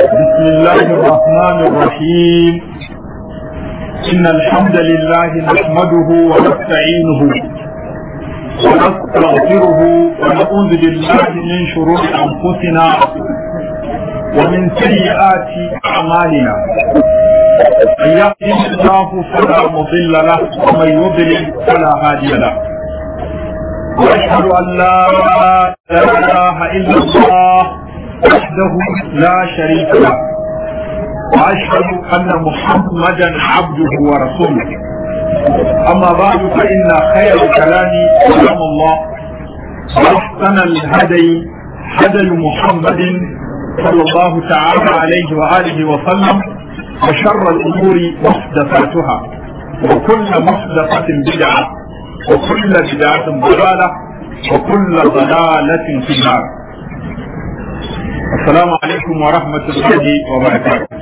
بسم الله الرحمن الرحيم إن الحمد لله نحمده ونستعينه ونستغفره ونعوذ بالله من شرور أنفسنا ومن سيئات أعمالنا من يهده الله فلا مضل له ومن يضلل فلا هادي له واشهد ان لا اله الا الله وحده لا شريك له واشهد ان محمدا عبده ورسوله اما بعد فان خير الكلام كلام الله واحسن الهدي هدي محمد صلى الله تعالى عليه واله وسلم وشر الامور محدثاتها وكل محدثه بدعه وكل بدعه ضلاله وكل ضلاله في النار السلام عليكم ورحمة الله وبركاته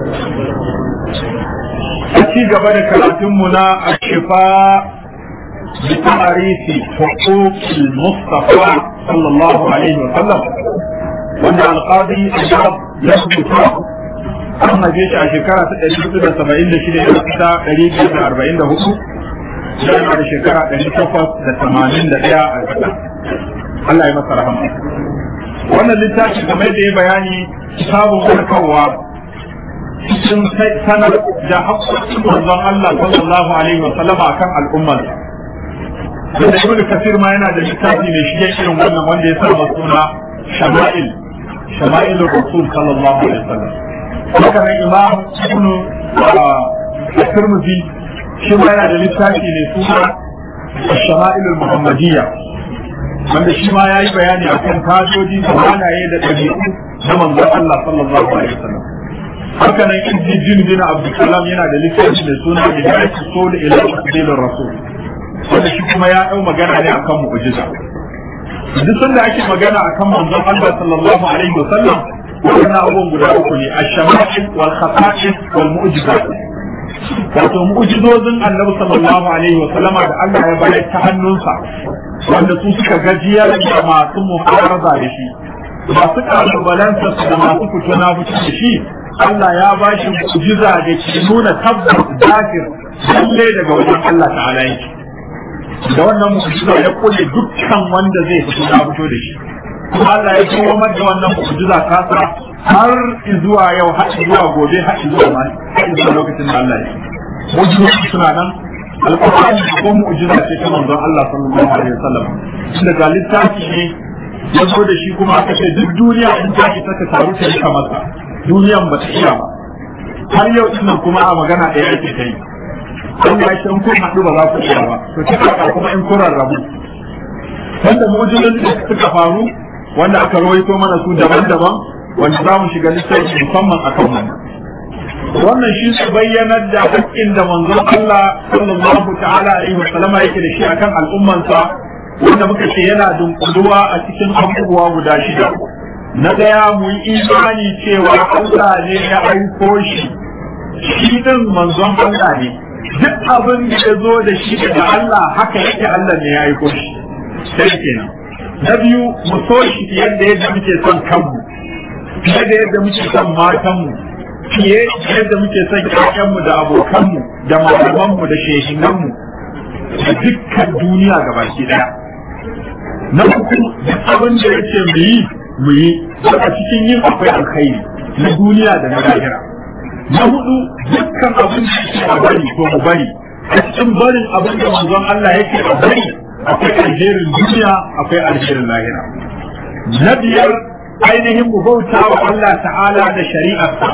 أتي قبل كلامنا الشفاء بتعريف حقوق المصطفى صلى الله عليه وسلم وأن القاضي أجاب له an haife shi a shekara ta ɗari hudu da saba'in da shida ya fita ɗari biyu da arba'in da hudu yana da shekara ɗari takwas da tamanin da ɗaya a ƙasa Allah ya masa rahama wannan littafi kamar da ya bayani kitabun warkarwa cikin sanar da haƙƙoƙin manzon Allah sallallahu alaihi wa sallam akan al'ummar da ibn kasir ma yana da littafi mai shige irin wannan wanda ya sa suna shama'il shama'il rasul sallallahu alaihi wa sallam haka nan imam ibn tirmidhi shi ma yana da littafi mai suna shama'il muhammadiyya wanda shi ma ya yi bayani a kan kajoji da halaye da ɗabi'u na manzon Allah sallallahu alaihi wasallam haka nan in ji jin bin Abdulsalam yana da littafi mai suna Hidayat Usul ila Usul Rasul wanda shi kuma ya ɗau magana ne akan mu'jiza duk sanda ake magana akan manzon Allah sallallahu alaihi wasallam wannan abubuwan guda uku ne ash-shama'il wal khasa'is wal mu'jizat wato mu'jizozin annabi sallallahu alaihi wa sallama da Allah ya bayar ta hannunsa wanda su suka gajiyar da masu muharraza da shi masu kalubalansa da masu fito na fito da shi Allah ya ba shi mu'jiza da ke nuna tabbas zafir lalle daga wajen Allah ta'ala yake da wannan mu'jiza ya kulle dukkan wanda zai fito na fito da shi kuma Allah ya komar da wannan mu'jiza kasa har zuwa yau har zuwa gobe har zuwa ma har zuwa lokacin da Allah ya mu'jizoci suna nan alƙur'ani ko mu'jiza ce ta manzon Allah sallallahu alaihi wasallam tunda ga littafi ne ya zo da shi kuma aka ce duk duniya in ta ki saka taru ta yi masa duniyan ba ta iya ba har yau ina kuma a magana ɗaya ake ta yi Allah ya ce in kun haɗu ba za ku iya ba to ta kuma in kun rarrabu wanda mu'jizan da suka faru wanda aka rawaito mana su daban-daban wanda za mu shiga littafi musamman a kan wannan wannan shi su bayyanar da haƙƙin da manzon Allah sallallahu ta'ala alaihi wa sallama yake da shi akan al'ummansa wanda muka ce yana dunkuluwa a cikin abubuwa guda shida na daya mu yi imani cewa Allah ne ya aiko shi shi din manzon Allah ne duk abin da ya zo da shi daga Allah haka yake Allah ne ya aiko shi sai kenan na biyu mu so shi yadda yadda muke son kanmu fiye da yadda muke son matanmu fiye da yadda muke son ƴaƴanmu da abokanmu da malamanmu da shehinanmu da dukkan duniya gabaki ɗaya na uku duk abin da yake mu yi mu yi a cikin yin akwai alkhairi na duniya da na lahira na hudu dukkan abin da yake a bari ko mu bari a cikin barin abin da manzon Allah yake a bari akwai alherin duniya akwai alherin lahira na biyar ainihin mu bauta wa Allah ta'ala da shari'arsa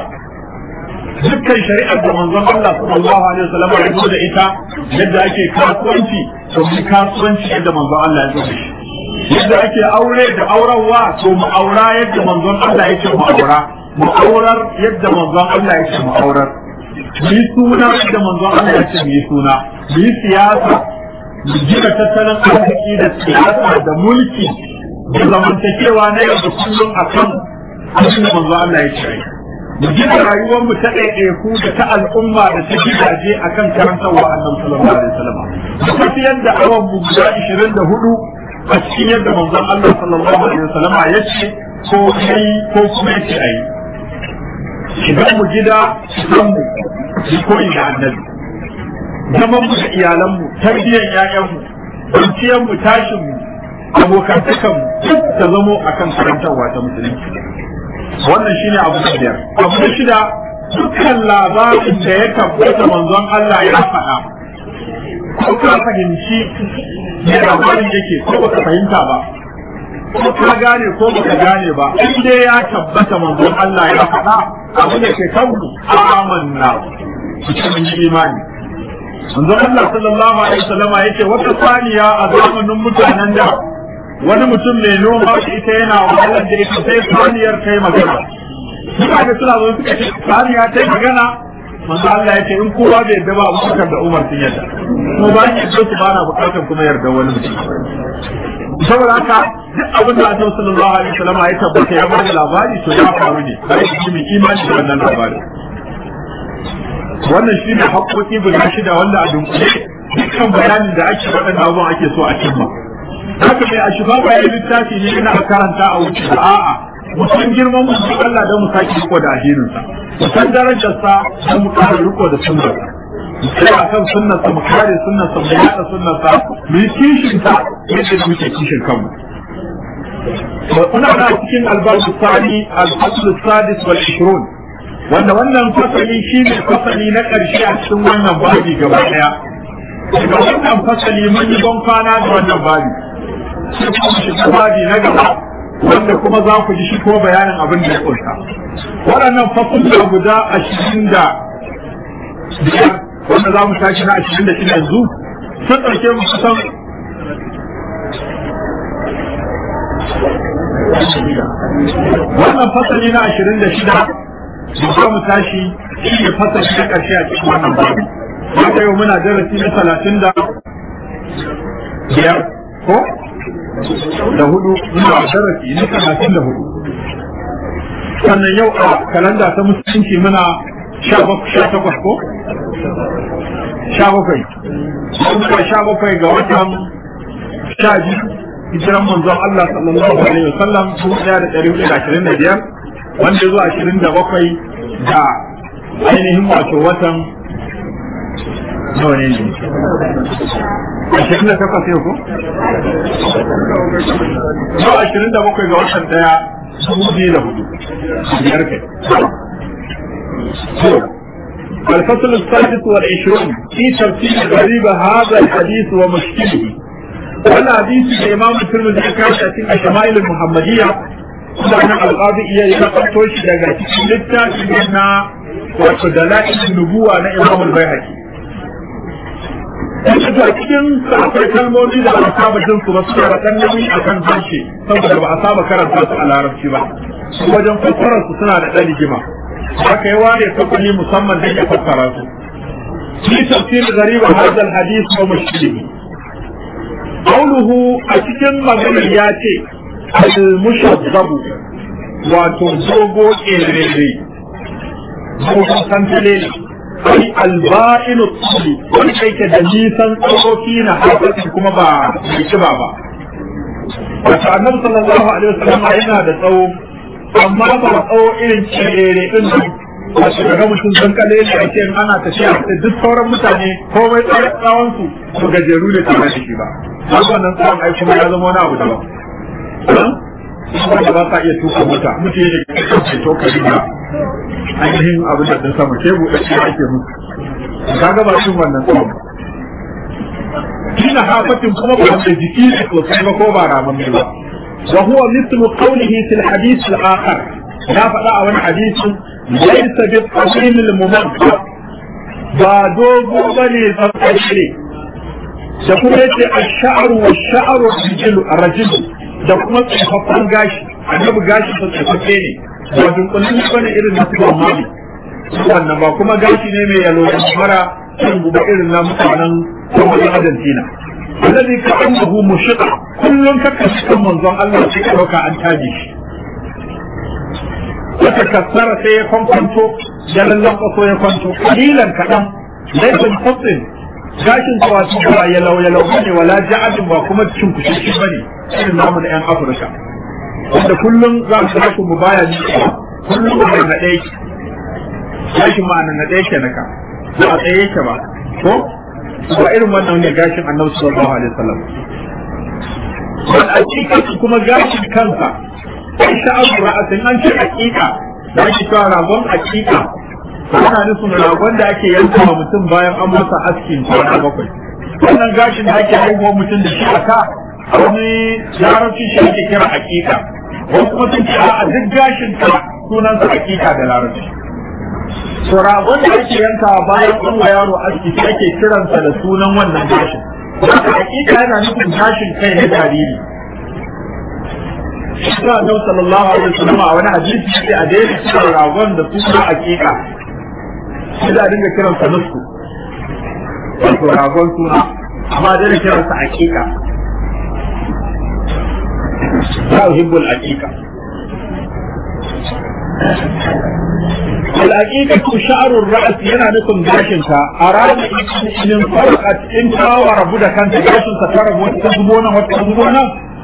dukkan shari'ar da manzon Allah sallallahu alaihi wasallam ya zo da ita yadda ake kasuwanci to mu kasuwanci yadda manzon Allah ya zo da shi yadda ake aure da aurarwa to mu aura yadda manzon Allah ya ce mu aura mu aurar yadda manzon Allah ya ce mu aurar mu yi suna yadda manzon Allah ya ce mu yi suna mu yi siyasa mu gina tattalin arziki da siyasa da mulki da zamantakewa na yau da kullum a kan abin da manzo Allah ya ce mu gina rayuwar mu ta ɗaiɗaiku da ta al'umma da ta gidaje a kan karantarwa annabi sallallahu alaihi wasallam mu tafiyar da awan mu guda 24 a cikin yadda manzon Allah sallallahu alaihi wasallam ya ce ko kai ko kuma ya ce ayi shigan mu gida shigan mu yi koyi da annabi zaman mu da iyalan mu tarbiyyar ƴaƴan mu kwanciyar mu tashin mu abokantakan mu duk ta zamo akan karantarwa ta musulunci wannan shine abu na biyar abu na shida dukkan labarin da ya tabbata manzon Allah ya faɗa ko ka fahimci me labarin yake ko baka fahimta ba ko ka gane ko baka gane ba in dai ya tabbata manzon Allah ya faɗa abu da ke kanmu amanna cikin imani manzon Allah sallallahu alaihi wasallama yake wata saniya a zamanin mutanen da wani mutum mai noma da ita yana wahalar da ita sai saniyar kai magana mutane suna zo suka ce saniya ta magana manzo Allah ya ce in kowa bai yarda ba Abubakar da Umar sun yarda kuma ba ni yarda su ba na bukatar kuma yarda wani mutum saboda haka duk abin da Annabi sallallahu alaihi wasallam ya tabbata ya bada labari to ya faru ne kai shi mai imani da wannan labari wannan shine haƙoƙi guda shida wanda a dunkule dukkan bayanin da ake waɗannan abubuwan ake so a cimma haka mai a shiga bayan littafi ne ina a karanta a wuce a'a mu san girman mu Allah don mu sake riko da addininsa mu san darajarsa don mu kare riko da sunnarsa sai a kan sunnarsa mu kare sunnarsa mu yada sunnarsa mu yi kishin ta yadda da muke kishin kanmu kuna na cikin albasu sani al-fasl sadis wal ishrun wanda wannan fasali shine fasali na ƙarshe a cikin wannan babi gaba daya daga wannan fasali mun yi ban kwana da wannan babi sai kuma shiga babi na gaba wanda kuma za ku ji shi ko bayanin abin da ya kunsa waɗannan fasulta guda ashirin da biyar wanda za mu tashi na ashirin da shida yanzu sun ɗauke mu kusan wannan fasali na ashirin da shida da za mu tashi shi ne fasali na ƙarshe a cikin wannan babu haka yau muna darasi na talatin da biyar ko da hudu muna darasi na talatin da hudu sannan yau a kalanda ta musulunci muna sha takwas ko sha bakwai kuma sha bakwai ga watan sha biyu hijiran manzon Allah sallallahu alaihi wa sallam dubu ɗaya da ɗari hudu da ashirin da biyar wanda zuwa ashirin da bakwai da ainihin wato watan nawa ne ne ashirin da takwas yau ko? yau ashirin da bakwai ga watan ɗaya dubu biyu da hudu biyar kai الفصل السادس والعشرون في تفسير غريب هذا الحديث ومشكله وانا حديث الامام الترمذي كان في الشمائل المحمديه سنة القاضي إياه يقول توش daga cikin littafi na wato dala'il nubuwa na Imam al-Baihaqi Daga cikin akwai kalmomi da ba saba jin su ba su da kan nauyi akan harshe saboda ba a saba karanta su a larabci ba wajen fassarar su suna da ɗan rigima haka ya ware sakuni musamman don ya fassara su في تفسير غريب هذا الحديث ومشكله قوله أتكن مغنى ياتي المشذب وتنصبو إليه Mugun santalele, ai alba'inu tsuli, wani kai da nisan tsokoki na haifafin kuma ba mai kiba ba. Wata annabi sallallahu alaihi wasallam yana da tsawo, amma ba tsawo irin cirere din nan a shiga mutum sun kale ne a ce ana tafiya da duk sauran mutane komai tsawon su su gajeru ne tare da shi ba har wannan tsawon ai kuma ya zama wani abu daban wanda ba sa iya tuka mota mutum ya shiga ce to ka riga ainihin abin da sun samu ke buɗe shi ake musu kaga ba shi wannan tsawon kina hafatin kuma ba da jiki ne sosai ba ko ba ramin ba وهو مثل قوله في الحديث الآخر لا فلا أو حديث ليس بالطويل الممد بادوغو بني الأرقشري تقول الشعر والشعر الرجل الرجل da kuma tsofaffin gashi annabi gashi ta tsofaffe ne ba dunkulin bane irin na tuba mali wannan ba kuma gashi ne mai yalo da mara kan guba irin na mutanen kuma Argentina الذي كأنه مشقة كل ككس كم منظم الله سيكروك أن تاجي وتكسر سيكون كنتو جل اللقص ويكونتو قليلا كلام ليس الفصل gashin tsawaci ba yalau yalau bane wala ja'adin ba kuma cin kushi bane irin namu na yan Afirka wanda kullum za su ga mu baya ni kullum da na dai gashin ma nan ɗaya ke naka ba a tsaye yake ba ko ba irin wannan ne gashin annabi sallallahu alaihi wasallam wal aqiqa kuma gashin kansa sai sha'abu ra'atin an ce aqiqa da ake cewa ragon aqiqa ana nufin ragon da ake yanka wa mutum bayan an masa askin kwana bakwai wannan gashin da ake haihuwa mutum da shi a ka wani larabci shi ake kira aqiqa wasu kuma sun ce a duk gashin ka sunansa aqiqa da larabci to ragon da ake yankawa bayan an wa yaro aski shi ake kiransa da sunan wannan gashin haka hakika yana nufin gashin kai na jariri Isa Annabi sallallahu alaihi wasallam a wani hadisi sai a daina kiran ragon da sunan hakika sai da dinga kiransa nusku wato ragon suna amma daina kiransa hakika la uhibbul hakika الحقيقة شعر الرأس yana nufin gashinka a ranar in farkat in kawo rabu da kanta gashinka ta rabu wata ta zubo nan wata ta zubo nan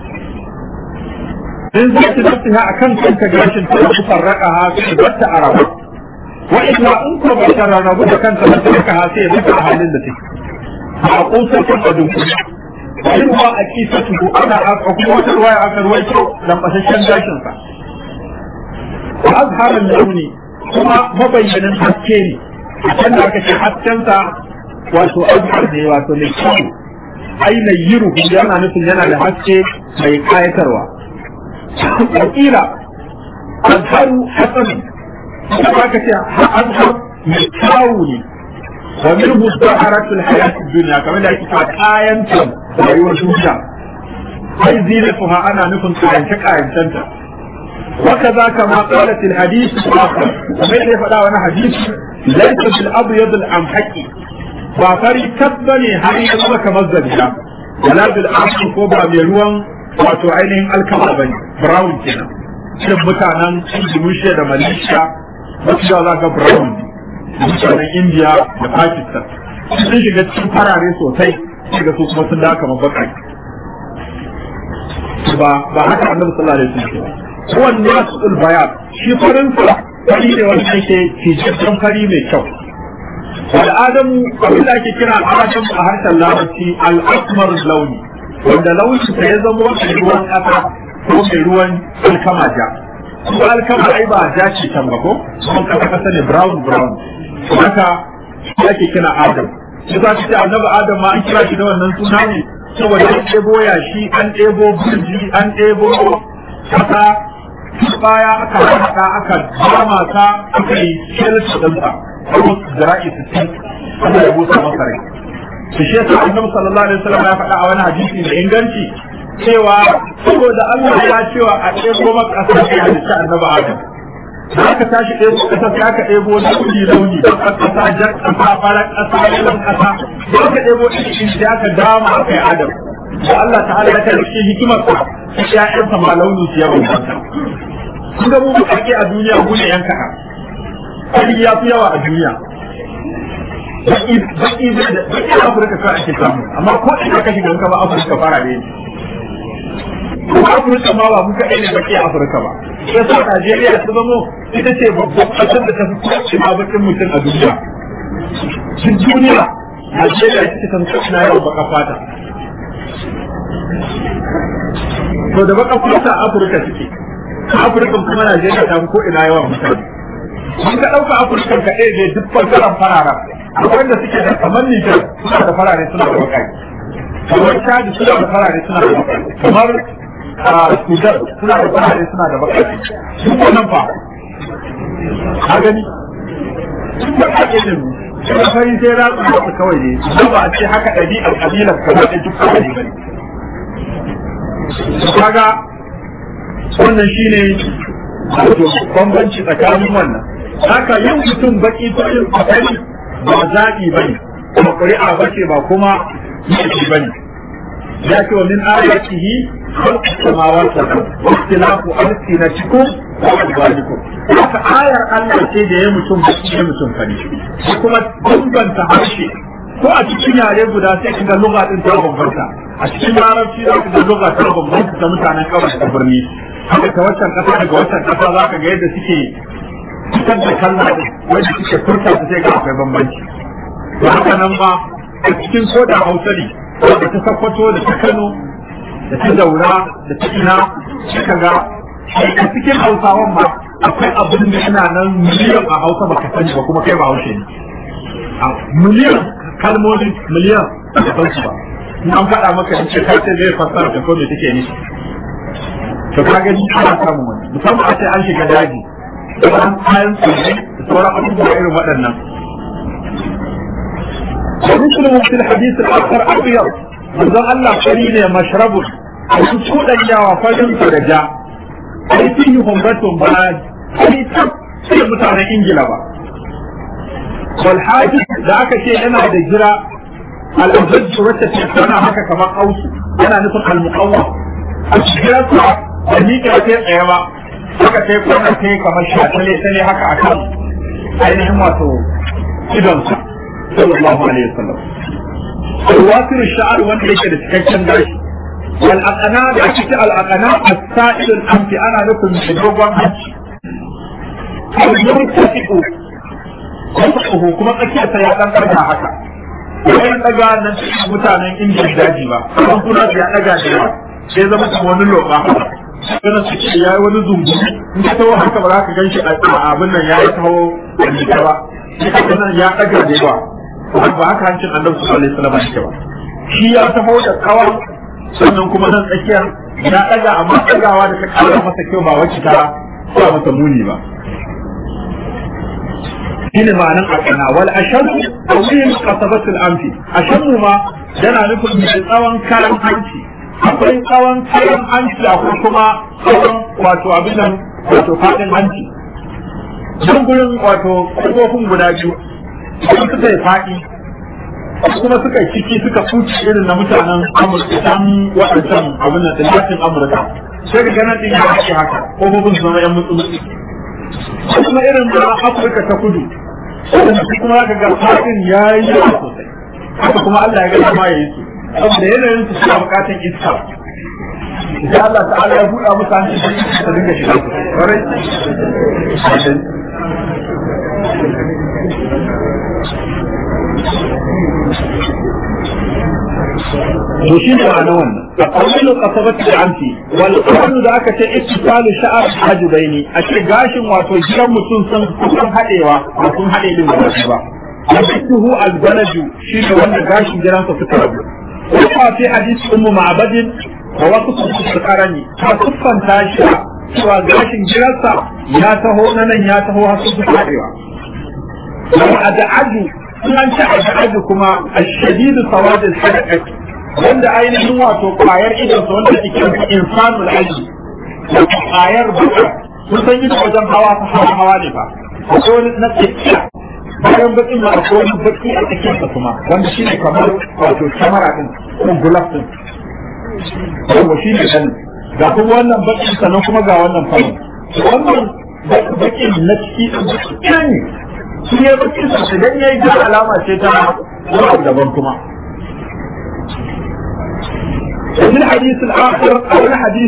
in za ta nafi ha a kan kanta gashin ta rabu farraka ha sai batta a rabu wa illa in ko ba ta rabu da kanta ba ta raka ha sai ya a halin da take a kusa kan adun in ba a kisa tuku ana a kuma wata ruwaya aka ruwaito lambasashen gashinsa azharin launi kuma mabayyanin haske ne a can da aka ce haskensa wato azhar ne wato mai kyau ai mai yiru yana nufin yana da haske mai kayatarwa wakila azharu hasan kuma aka ce azhar mai kyawu ne wa minhu zaharatul hayatid dunya kamar da ake cewa kayanta rayuwar duniya ai zinatuha ana nufin kayance kayantanta وكذا كما قالت الحديث الآخر ومن يفعل وانا حديث ليس بالأبيض الأمحكي وفري كبني هاي يزوى كمزل ولا بالأحمر كوبا ميروان wato ainihin alkama ba ne brown kenan irin mutanen indonesia da malaysia wasu da za ga brown mutanen india da pakistan sun shiga cikin farare sosai shiga su kuma sun da kamar baƙaƙe ba ba haka annabi sallallahu alaihi wasallam huwan nasul bayan shi farin sa fari ne wanda yake fijajen fari mai kyau wal adamu abin da ake kira adamu a harshen larabci al asmar launi wanda launin sa ya zama wata ruwan kasa ko mai ruwan alkama ja ko alkama ai ba ja ce can ba ko kuma kasa kasa ne brown brown haka shi ake kira adam shi za ce annabi adam ma an kira shi da wannan suna ne saboda an ɗebo yashi an ɗebo burji an ɗebo kasa baya aka haɗa aka dama ta aka yi shelta ɗinsa kuma zira'i sittin aka yi busa masa rai su shi yasa annabi sallallahu alaihi wasallam ya faɗa a wani hadisi da inganci cewa saboda Allah ya cewa a ɗebo maka ƙasa ya halitta annabi Adam da aka tashi ɗebo ƙasa sai aka ɗebo launi launi da ƙasa jar ƙasa farar ƙasa yalan ƙasa da aka ɗebo ɗin da aka dama aka yi Adam da Allah ta'ala ya kai shi hikimar sa ƴaƴansa ma launi su yawan banta kun ga mu ake a duniya mu ne yan kaɗa kadi ya fi yawa a duniya baki baki baki Afirka kawai ake samu amma ko ina ka shiga ka ba Afirka fara ne kuma Afirka ma ba mu kaɗai ne baki a Afirka ba sai sa Najeriya su zamo ita ce babban ƙasar da ta fi kowace ma bakin mutum a duniya duk duniya Najeriya ita ce ta fi kowace na yawan baka fata to da baka fata a Afirka suke Afirka kuma Najeriya ta fi ko ina yawan mutane mun ka ɗauka Afirka ka ɗaya ne duk ɓangaren farara akwai wanda suke da kamar Nijar suna da farare suna da bakai kamar Chad suna da farare suna da bakai kamar Sudan suna da farare suna da bakai duk wannan fa ka gani duk da ake ne kuma fari sai ratsu da kawai ne ba a ce haka ɗabi'ar ƙabilar kamar da duk kawai ne kaga wannan shine wato bambanci tsakanin wannan haka yin mutum baki cikin akwai ba zaɓi bane ba ƙuri'a bace ba kuma yi bane ya ce wa min ayatihi khalqu samawati wal ardi wa ikhtilafu alsinatikum wa alwanikum haka ayar Allah ce da ya mutum baki ya mutum fari kuma bambanta harshe ko a cikin yare guda sai ka ga lugha din ta bambanta a cikin larabci za ka ga lugha ta bambanta ta mutanen kawai da birni haka ta waccan kasa daga waccan kasa za ka ga yadda suke fitar da kalma wanda suke furta su sai ga akwai bambanci to haka nan ma a cikin koda hausa ne da ta sakwato da ta kano da ta daura da ta ina suka ga a cikin hausawan ma akwai abin da yana nan miliyan a hausa baka sani ba kuma kai ba haushe ne miliyan kalmomin miliyan da san su ba in an faɗa maka in ce kai sai zai fassara da ko me take nufi to ka gani ana samun wani musamman a ce an shiga daji da an kayan tsirrai da sauran abubuwa irin waɗannan ومسلم في الحديث الآخر أبيض manzon Allah fari ne mashrabun a su kuɗanyawa farin su da ja ai fi yi humbatun ba ai tab sai mutanen Ingila ba wal da aka ce yana da jira al-azaj wacce ce tana haka kamar ausu yana nufin al-muqawwa a jira sa da ni ka ce tsaye ba haka sai kuma sai kamar shatale sai haka akan ainihin wato idonsa sallallahu alaihi wasallam الوافر الشعر وانت ليس لتكشن داش والأقناء بأكت الأقناء السائل الأمت أنا لكم مجربا هج المرتفق وصفه كما تكي سيادان كرها حكا وين تقا ننتهي متانا إنجي الداجي با كما كنا في أقا جوا sai zama kuma wani loka kana su ce yayi wani zumbu in ka tawo haka ba za ka ganshi a abin nan yayi tawo da ba sai ka nan ya daga da yawa ba haka hancin annabi sallallahu alaihi wasallam yake ba shi ya taho da kawa sannan kuma nan tsakiyar ya daga amma dagawa da ta kara masa kyau ba wacce ta sa masa muni ba shine ma'anan akana wal ashadu tawil qasabatul anfi ashadu ma yana nufin mai tsawon karan hanci akwai tsawon karan hanci akwai kuma tsawon wato abin nan wato fadin hanci don gurin wato kofofin guda biyu idan suka yi faɗi kuma suka yi ciki suka fuci irin na mutanen amurka can waɗancan abin da tsirratin amurka sai ka gana ɗin ya ake haka ƙofofin su zama yan mutsu mutsu kuma irin na afirka ta kudu kuma ka ga faɗin ya yi yawa sosai haka kuma allah ya gana ma ya yi su saboda yanayin su suna buƙatan iska Idan Allah ta'ala ya buɗa musu hanci su dinga shiga. to shi ne ma'ana wannan a ƙarƙashin ƙasabar da amfi wal ƙarƙashin da aka ce ittisalu sha'ar hajubaini a ce gashin wato gidan mutum sun kusan haɗewa ba sun haɗe din da ba yabtuhu albalaju shi ne wanda gashin gidansa suka rabu kuma fi hadisi ummu ma'badin wa wasu su karani ta kuffanta shi cewa gashin gidansa ya taho na nan ya taho har su haɗewa wa ad'adu an ce ad'adu kuma ashadidu sawadul sadaqati wanda ainihin wato kwayar idonsa wanda cikin insanul aji da kwayar baka kun san ido wajen hawa ta hawa hawa ne ba akwai wani na tsakiya bayan bakin ma akwai wani baki a tsakiyarsa kuma wanda shi ne kamar wato kyamara din ko gulaf din yawa shi ne kan ga kuma wannan bakin sannan kuma ga wannan fari wannan bakin na ciki ɗin ne shi ne bakin sa idan ya yi ga alama ce ta wani abu daban kuma وفي الحديث الآخر أو الحديث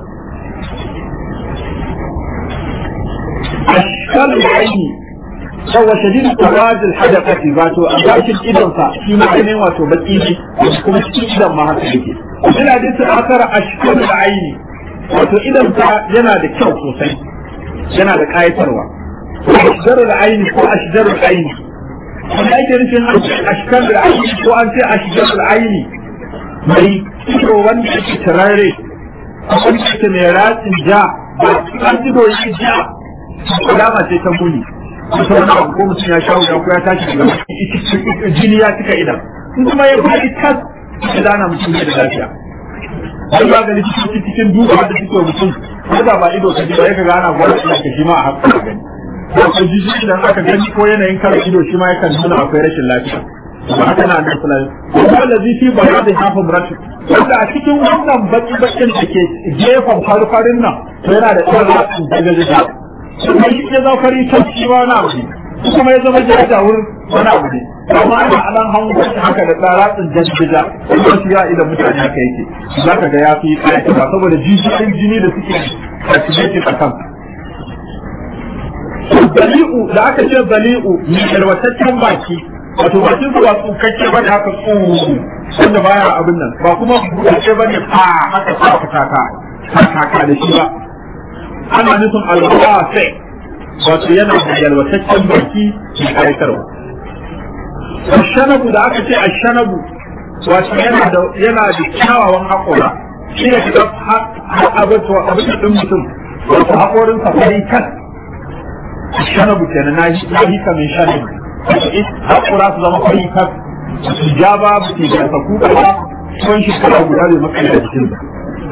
أشكال العين هو شديد سواد الحدقة ذاته أباش الإذن فيما عينين واتو بكيني وكما تكيدا ما هكذا وفي الحديث الآخر أشكال العين واتو إذن ينا دا كيو سوسي ينا دا كاية تروى أشجار العين هو أشجار العين ولا يجري أشكال العين هو أنت أشجار العين mai ido wanda ake turare wanda ake mai ratsin ja ba an ido yi ja alama ce ta muni kusa wani abu ko mutum ya sha wuya ko ya tashi daga jini ya cika idan in kuma ya faɗi tas ya dana mutum da lafiya wani magani cikin cikin duba da suke mutum ko da ba ido ka ji ba ya ga ana gwada ina ka shi ma a haka gani ko jiji idan aka gani ko yanayin kare ido shi ma yakan nuna akwai rashin lafiya ba haka na nan fulani kuma da zifi ba ya da hafa muratu wanda a cikin wannan baki bakin da ke gefen farfarin nan to yana da ɗan ratsin daga daga kuma shi ya zama fari ta shi ma na abu kuma ya zama jaja wurin wani abu ne amma ana alan hango haka da ɗan ratsin jajjaja kuma shi ya idan mutane haka yake za ka ga ya fi ƙayatarwa saboda jijiyoyin jini da suke fasilitin a kan bali'u da aka ce bali'u mai yalwataccen baki wato bakin su ba tsukakke ba da haka tsu wanda baya abin nan ba kuma buɗaɗɗe ba ne fa haka sa fataka fataka da shi ba ana nufin alwasa wato yana da yalwataccen baki mai ƙayatarwa ashanabu da aka ce ashanabu wato yana da yana da kyawawan haƙora shi ne shiga abin da ɗin mutum wato haƙorin safari kan shanabu kenan na yi kamin shanabu haƙura su zama fari kan su ja ba su ke da saku ba sun shekara guda bai maka da jikin ba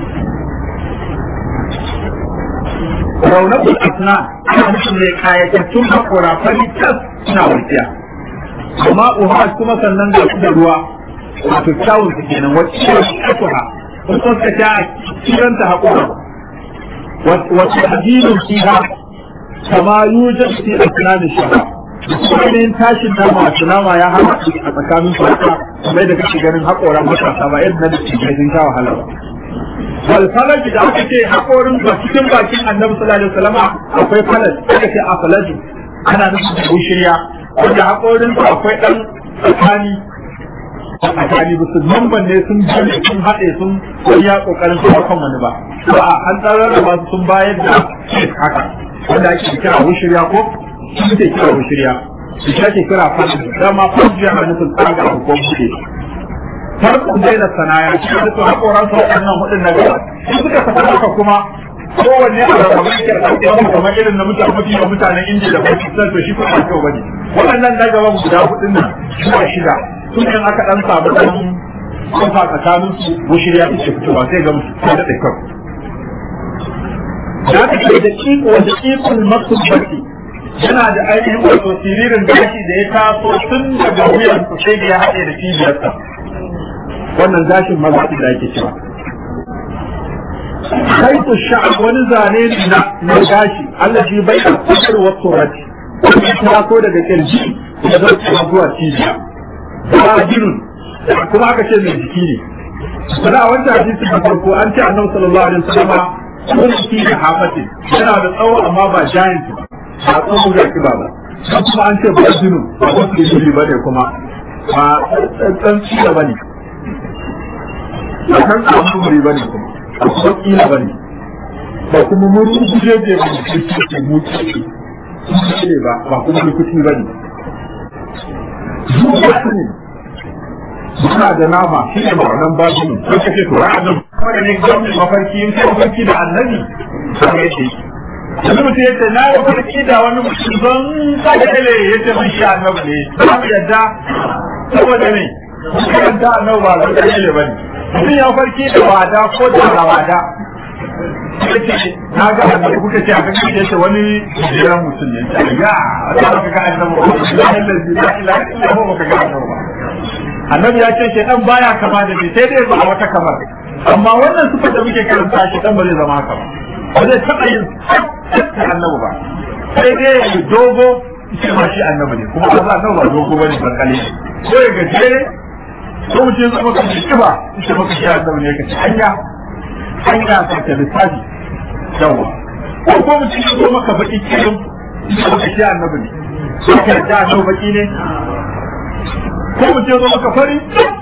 raunakul asna ana nufin mai kayatattun haƙura fari kan suna warkiya amma uha kuma sannan ga su da ruwa wato kyawun su kenan wacce ce kasuwa wasu suka ta kiranta haƙura wacce adinin fiha kama yujad fi asnani shara ainihin tashin nama wato nama ya hana a tsakanin su haka kamar da kake ganin haƙoran matasa ba yadda na da cikin sun sha wahala ba wal falaj da aka ce haƙorin ba cikin bakin annabi sallallahu alaihi wasallam akwai falaj aka ce a falaju ana nufin da bushiriya wanda haƙorin su akwai dan tsakani tsakani ba su mamban ne sun jami sun haɗe sun ya ƙoƙarin su kan wani ba ba an tsarar da su sun bayar da haka wanda ake kira wushirya ko shi ke kira wushirya shi ake kira fasi dama fasi yana nufin tsaga a ko buɗe farkon dai da sanaya shi da su haƙoran su waɗannan hudun na gaba shi suka saka haka kuma kowanne a rarrabe ke da ɗauke kamar irin na mutane mafi yawan mutanen indiya da pakistan to shi kuma ba kyau bane waɗannan na gaban guda hudun nan zuwa shida sun kan aka ɗan samu ɗan kofa tsakanin su wushirya take fitowa sai ga mutum ta daɗe kawai da aka ce da iko da ikon masubbati yana da ainihin wato siririn gashi da ya taso tun daga wuyan su sai da ya haɗe da cibiyarsa wannan gashin mazaɓi da ake cewa kaitu sha'ab wani zane ne na na gashi Allah shi bai da kusur wa turati ya taso daga kirji da zai zuwa cibiya ba jinun kuma aka ce mai jiki ne sana a wancan hadisi da farko an ce annabi sallallahu alaihi wasallam kun fi da hafatin yana da tsawo amma ba giant ba ba tsawo ga kiba ba sai kuma an ce ba jinu ba wasu jini ba ne kuma ba tsantsan tsira ba ne ba kan tsammuri ba ne kuma ba kuma kila ba ne ba kuma muru guje je ba ne kuma ke mutu ne ba ba kuma lukuti ba ne zuwa ne suna da nama shi ne ma'anan babu ne sai kace to ra'ayin kuma da ne gwamnati mafarki in kai mafarki da annabi sai yake yanzu mutum yace na yi mafarki da wani mutum don kada kale yace mun shi annabi ne ba mu yadda saboda ne kan da annabi ba zai kale bane mutum ya farki da wada ko da wada yace na ga annabi kuka ce a kan yace wani jiran mutum ne ya a ta ka ga annabi la ilaha illa huwa ka ga annabi annabi ya ce shaitan baya kama da ni sai dai ba wata kamar amma wannan sifar da muke karanta shaitan ba zai zama haka ba ba zai taɓa yin sai annabi ba sai dai ya yi dogo shi ma shi annabi ne kuma ba annabi ba dogo bane barkale ko ya gajere ko mutum ya zama kan kiba shi maka shi annabi ne kace hanya hanya ta ta lissafi yawa ko ko mutum ya zo maka baki kirin shi maka shi annabi ne ko ka da annabi baki ne ko mu ce zo maka fari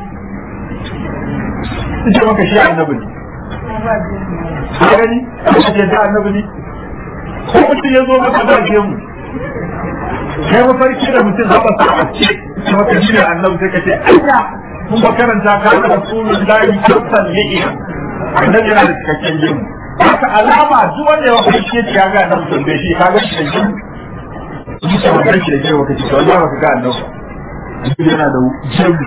ita maka shi annabi ne ka gani ka ce da annabi ne ko mutum ya zo maka da ke mu kai mafarki da mutum haɓa sa a ce ita maka shi ne annabi sai ka ce anya mun ba karanta ka da rasulun lahi kyautan li'iya annabi yana da cikakken gemu haka alama duk wanda ya mafarki ya ga annabi sun bai shi ka ga shi da gemu Bisa wannan shi da gemu ka ce, wallahi ba ka ga annabi yana da jirgi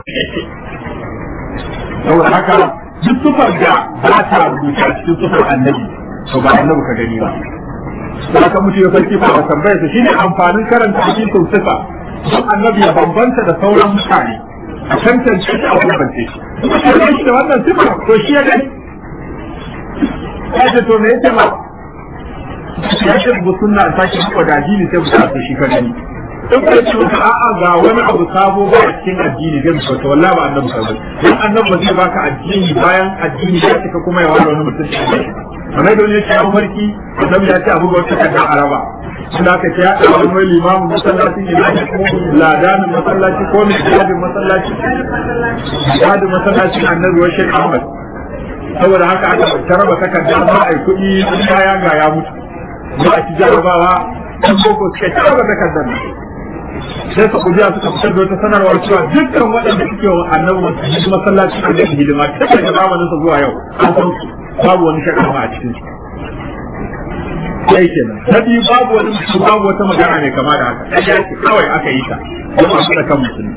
saboda haka duk sufar da ba ta rubuta a cikin sufar annabi to ba annabi ka gani ba da aka mutu ya farki ba a tambaya su shine amfanin karanta cikin sufa don annabi ya bambanta da sauran mutane a tantance shi a bambance shi kuma shi da wannan sifa to shi ya gani ya ce to me yake ma ya ce bu sunna a sake muku da addini sai bu ta shi ka gani in ka ce maka a'a ga wani abu sabo ba a cikin addini zai mutu wallahi ba annabi sabo dan annabi ba zai baka addini bayan addini ya cika kuma ya wani wani mutum kamar da wani ya ce an farki annabi ya ce abu ga wata kaddan araba suna ka ce ya ɗaga wani mai limamin masallaci ne na ko ladanin masallaci ko mai jihadin masallaci jihadin masallacin annabi wa shek ahmad saboda haka aka taraba takarda ba a yi kuɗi kaya ga ya mutu ba a ci jarabawa ɗan boko suka taraba takardar nan sai su kujiya suka fitar da wata sanarwar cewa dukkan waɗanda suke wa annabi masallaci masallaci a da hidima ta daga zamanin sa zuwa yau an san babu wani shakka a cikin su sai kenan na biyu babu wani mutum babu wata magana ne kama da haka ɗaya ce kawai aka yi ta don a da kan musulmi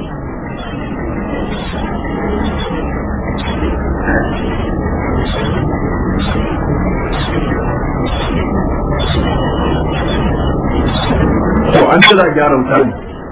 to an ci za gyara wuta ne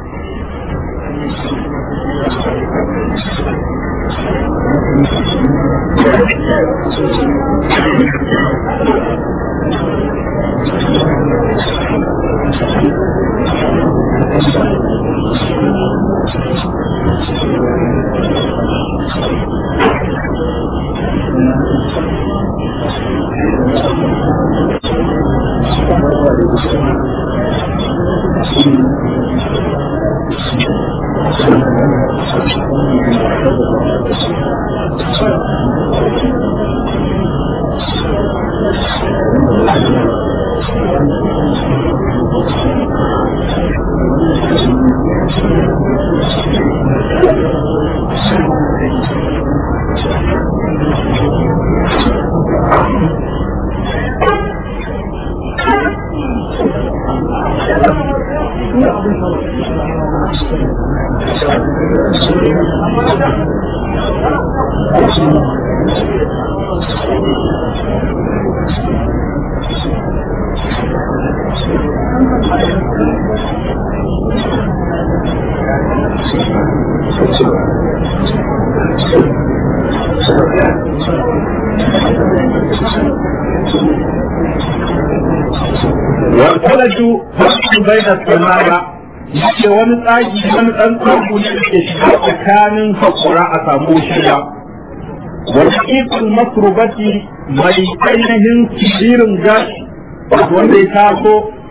والفلج فرق بين السماء yake wani tsagi wani ɗan tsago ne da ke shiga tsakanin hakura a samu shirya wani ikon masurubati mai ainihin siririn gashi wanda ya taso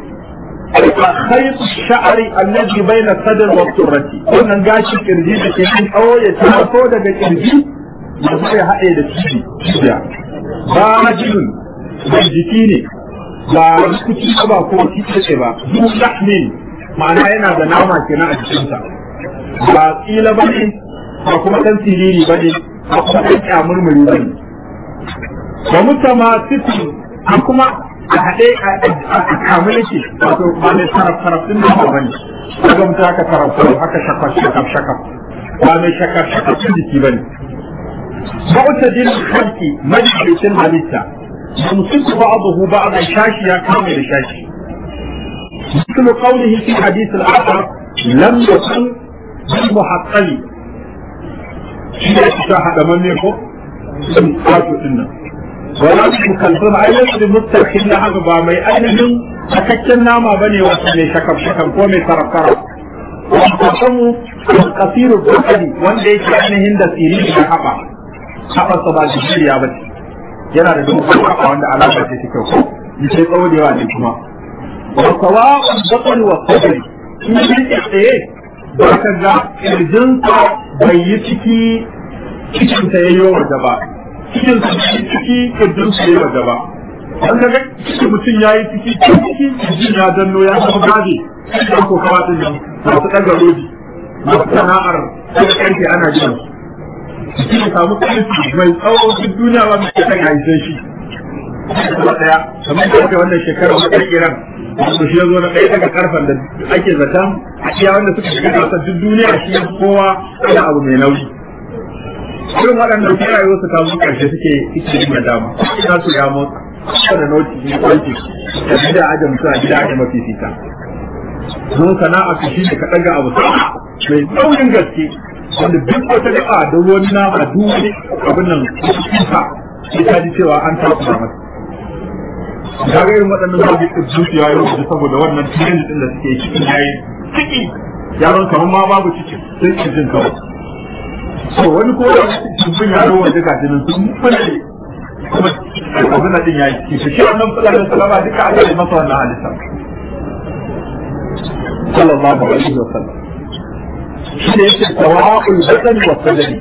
a khaitu sha'ari allazi baina sadr wa surrati wannan gashi kirji da ke cikin tsawo ya taso daga kirji ya zai haɗe da cibi cibiya ba majinun mai jiki ne ba kuci ba ko kitse ba duk lahmin ma'ana yana da nama kenan a jikinsa ba tsila ba ne ba kuma ɗan siriri ba ne ba kuma ɗan kyamurmuri ba ne ba mutama titi a kuma a haɗe a kamu yake wato ba mai taraf taraf ɗin da ba ne kaga mutum haka taraf taraf haka shakaf shakaf shakaf ba mai shakaf shakaf ɗin jiki ba ne ba wata jin halki majalisin halitta يمسك بعضه بعضا شاشيا كامل شاشي مثل قوله في حديث الآخر لم يكن بالمحقل شيء شاهد من يكون لم يكن إنه ولا مكلفون أيضا بمسترخين لها بامي أيضا أكتن ناما بني وسمي شكب شكب قومي طرف طرف وقسموا القصير البحري وان ليس عنهن دا سيرين حقا حقا صبا جبير يا بني yana da dogon kafa wanda alama ce ta kyau ni sai tsawo da yawa ne kuma wa sawa'un batn wa sadri in yi tsaye ba ka ga kirjinsa bai yi ciki cikin ta yayyo waje ba cikin sa bai ciki kirjin sa yayi waje ba an ga cikin mutum yayi ciki ciki kirjin ya danno ya zama gabe sai ko kawa din nan masu daga rodi masu sana'ar daga karfe ana jin shi ya samu ƙarfi mai tsawo duk duniya ba mu kan haife shi kuma daya kamar da aka wannan shekarar wata iran wanda shi ya zo na ɗaya daga karfan da ake zaton a iya wanda suka shiga gasar duk duniya shi ya kowa ana abu mai nauyi irin waɗanda su rayuwar su kawo ƙarshe suke suke yin dama ina su ya motsa da noti ne kwanci da gida aje mutum a gida aje mafi fita mun sana'a su shi ne ka ɗaga abu mai tsaunin gaske wanda duk wata gaba da wani nama duk wani abin nan kusa sai ta ji cewa an tafi da masa ga ga irin waɗannan zabi da zuciya yau da saboda wannan trend din da suke cikin yayi ciki yaron kamar ma babu cikin sai ki jin kawai so wani ko da cikin yaro wanda ga jinin sun fune kuma abin da din yayi ciki shi wannan sallallahu alaihi wasallam duka aka yi masa wannan halitta sallallahu alaihi wasallam shi ne yake tawa'ul badan wa sadari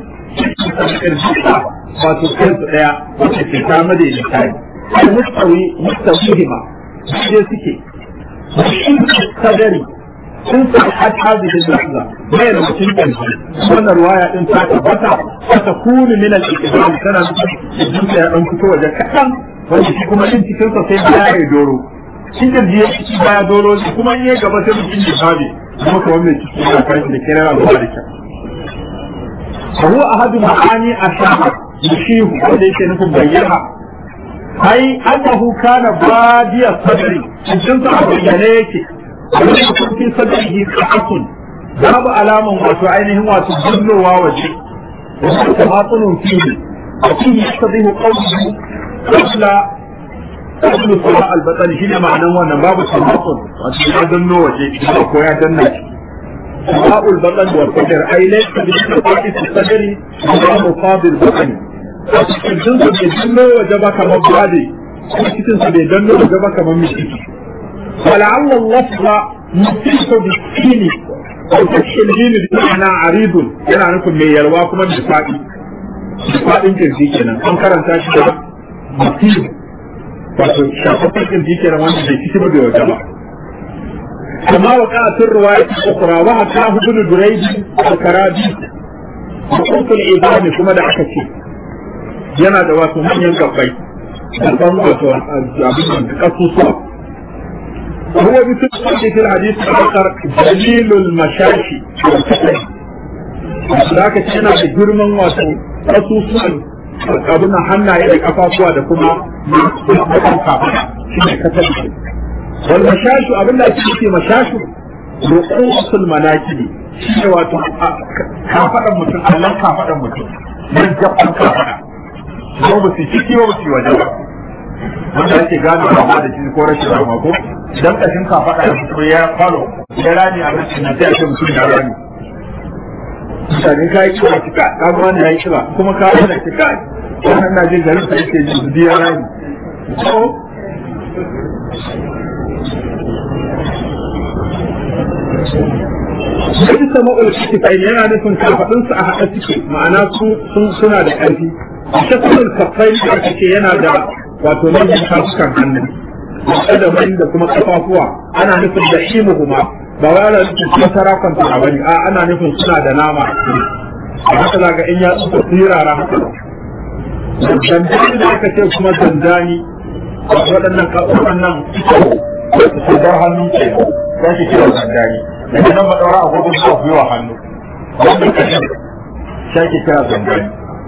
wato kansu daya wacce ke kama da misali al mustawi mustawihima shi suke sadari sun sa had hadhihi al-lahza bai da mutum kanji wannan ruwaya din ta tabbata ta kunu min al-iqdam tana cikin ya dan fito waje kadan wanda shi kuma din cikin sa sai ya doro shi da jiya shi baya doro shi kuma in ya gaba sai mutum ya fadi kuma kuma mai ciki ya kai da kira al-barika فهو أحد معاني الشهر يشيه وليس نكون بيها أي أنه كان بادي الصدر الجنس أبيانيك ولم يكن في صدره قحط باب علامة واتو عينه واتو جل ووجه وهو تماطل فيه وفيه يقتضيه قوله قبل قبل صلاة البطن هنا معنى وانا باب تماطل واتو يدن وجه ويا دنك سواء البطن والصدر أي ليس بالتفاقس الصدر ولا مصاب البطن الجنس بيدن وجبه كما بادي cikin sa bai danno da gaba kamar mishiki ولعل اللفظ متصف بالسين أو فتح الجيم بمعنى عريض yana nufin mai yalwa kuma da faɗi da faɗin kirji kenan an karanta shi da mutum wato shafaffen kirji kenan wanda bai ci ba bai wata ba كما وقع في الرواية الأخرى وحكاه ابن دريد الكرابي وقلت العظام كما دعك فيه yana da wasu manyan gabbai da ban wato abin da kasusuwa هو بتدخل في الحديث الآخر دليل المشاشي ذاك كان في جرمان واتو خصوصا abin hannaye da kafafuwa da kuma mutum kafa shi ne kasar shi wal mashashu abin da ake ce mashashu ruqusul manakibi shi ne wato kafadan mutum Allah kafadan mutum nan jabban kafada ko ba su ciki ba su waje ba wanda ake gano ba da shi ko rashin rama ko dan kashin ka faɗa da fito ya falo ya rani a rashin na sai ake mutum ya rani mutane ka yi kiwa kika ka ga wani ya yi kiwa kuma ka yi da kika wannan na jin garin sa yake ji su ya rani so Wani sama'ul kitifai yana nufin kafaɗinsu a haɗa suke ma'ana suna da ƙarfi. Shakulul kafai da aka ce yana da wato manyan kasukan hannu. kadamai da kuma kafafuwa ana nufin da imuhuma ba wai ana nufin kuma sarakon ta bane a ana nufin suna da nama a cikin a haka zaga in ya tsufa sirara haka dandani da aka ce kuma dandani waɗannan waɗannan su bar hannu ke za ki kira dandani daga nan ba ɗaura agogon su gwiwa hannu wannan kashin shi ake kira dandani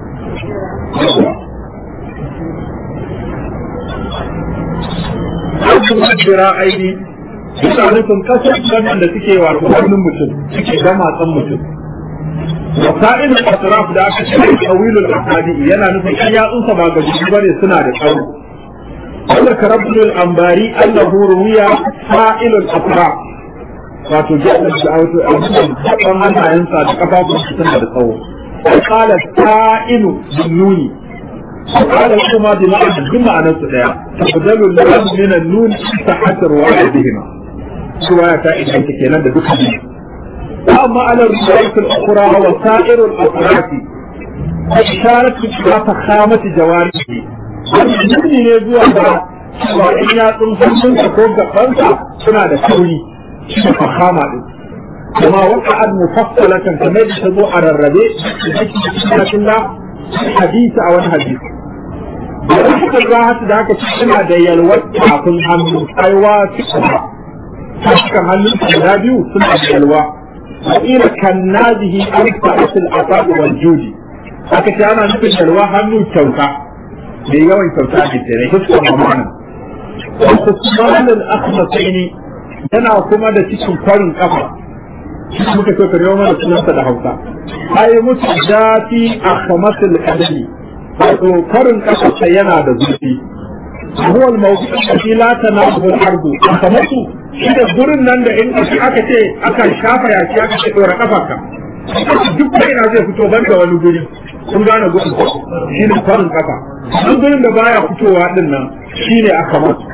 aikin majira aini suna nufin kasar wannan da suke wato hannun mutum suke gamatsan mutum wasa'ilul atraf da aka ce tawilul ahadi yana nufin kan yatsunsa ba ga jiki bane suna da tsawo wanda karabul ambari annahu ruwiya sa'ilul atraf wato jaddan da auto abin hannayensa da kafafunsa suna da tsawo قال السائل بالنون قال كما بمعنى بمعنى سدايا تبدل اللام من النون تحت رواية بهما رواية إذا كنا بدك أما على الرواية الأخرى وسائر الأطراف إشارة إلى فخامة جوارحه wannan ne zuwa ga cewa in ya tsun sun ka ko gabansa suna da kauri shi ne fahama din kuma waqa'ad mufassalatan kamar da ta zo a rarrabe da ake cikin hadisi a wani hadisi da suka za da aka ci suna da yalwar kafin hannu aiwa suka cikin hannun guda biyu suna da yalwa ila kan nazihi an fa'atul asabi wal judi aka ce ana nufin yalwa hannu kyauta da yawan kyauta ne ke ne hiskon mamana wasu sumanin akhmasaini yana kuma da cikin kwarin kafa shi muka so ka mana sunansa da hausa ai mutu zafi akhmasul qadami wato karin kasarsa yana da zurfi huwa al-mawdu' alladhi la tanahu al-ardu kamar su shi da gurin nan da in aka ce aka shafa yaki aka ce dora kafarka duk da ina zai fito ban da wani guri kun gane gudun shi ne farin kasa an gurin da baya fitowa din nan shi ne aka masu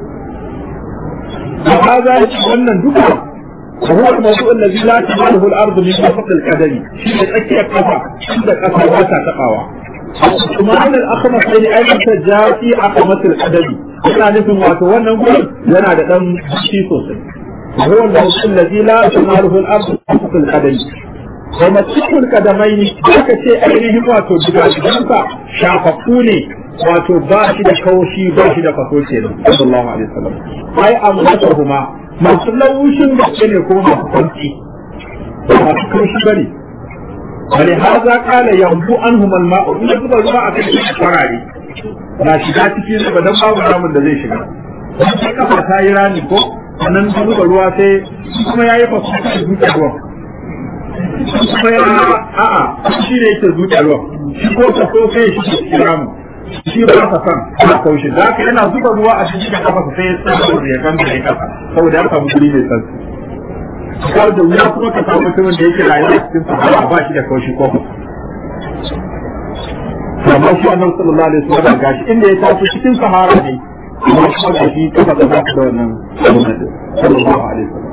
هذا wannan duka وهو الموضوع الذي لا تماله الارض من وسط القدم شيء تكيه كفا عند كفا وتا تقاوا ثم ان الاخمس الذي ايضا جاء في اخمس القدم yana nufin wato wannan gurin yana da dan shi sosai وهو الموضوع الذي لا تماله الارض من وسط القدم kuma cikin kadamai ne aka ce ainihin wato gidajensa shafaffu ne wato ba shi da kaushi ba shi da faso ke da sallallahu alaihi wasallam ai amma huma masu laushin gaske ne kuma masu kwanci masu kaushi bane bane har za kala yambu an humal ma'u in zuba ruwa a kai shi farare na shiga cikin zuba dan babu ramin da zai shiga sai kafa ta yi rami ko sannan zuba ruwa sai kuma yayi faso da zuciya ruwan kuma ya a'a shi ne yake zuciya ruwan shi ko ka so kai shi cikin ramin shi ba ka san ana kaushe da haka yana zuba ruwa a cikin da kafa sai ya tsaya da ya ganta ya kasa saboda ya samu guri mai tsantsi kawai da wuya kuma ka samu mutumin da yake rayuwa cikin sahara ba shi da kaushi ko amma shi annabi sallallahu alaihi wasallam gashi inda ya tafi cikin sahara ne amma kuma gashi kafa da ba da wannan sallallahu alaihi wasallam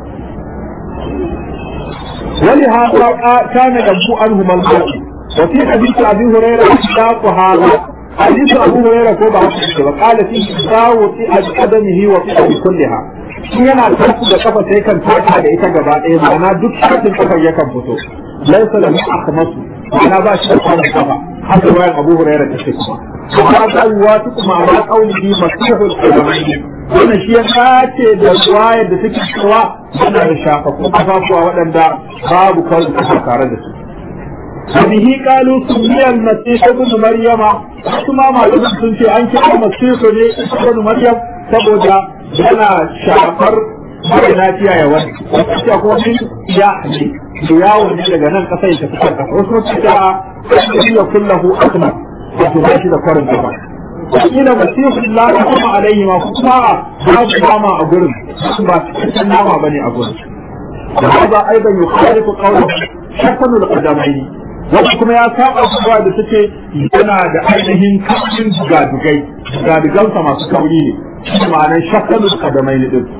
ولهذا كان ينبو عنهم الموت وفي حديث ابي هريره اشتاق هذا حديث ابو هريره ko ba haka وقال فيه ساو في قدمه وفي كلها shi yana tafi da kafa sai kan taka da ita gaba ɗaya ma'ana duk shafin kafar yakan fito laisa lahu akhmasu ma'ana ba shi da kwanan kafa haka wayan abu hurairah ta ce kuma amma ta ruwa ta kuma ala qaulihi masihul qadamain wannan shi ya sace da ruwayar da take cewa yana da shafafun kafafuwa waɗanda babu kawai kafa tare da su وبه قالوا سمي المسيح ابن مريم kuma malaman sun ce an kira masihu ne ibn maryam saboda yana shafar mara lafiya ya wani wasu ce kuma min ya ne da yawo ne daga nan kasa ya tafi kan kasa wasu ce ta ya kullahu asma wato ba shi da kwarin gaba wakila masihu la kuma alaihi ma kuma babu nama a gurin ba cikakken nama bane a gurin da haka aidan yukhalifu qawluhu shakanul qadamaini wata kuma ya saba kuma da take yana da ainihin kafin gadugai gadugansa masu kauri ne shi ma'anar shakkalu kadamai ne din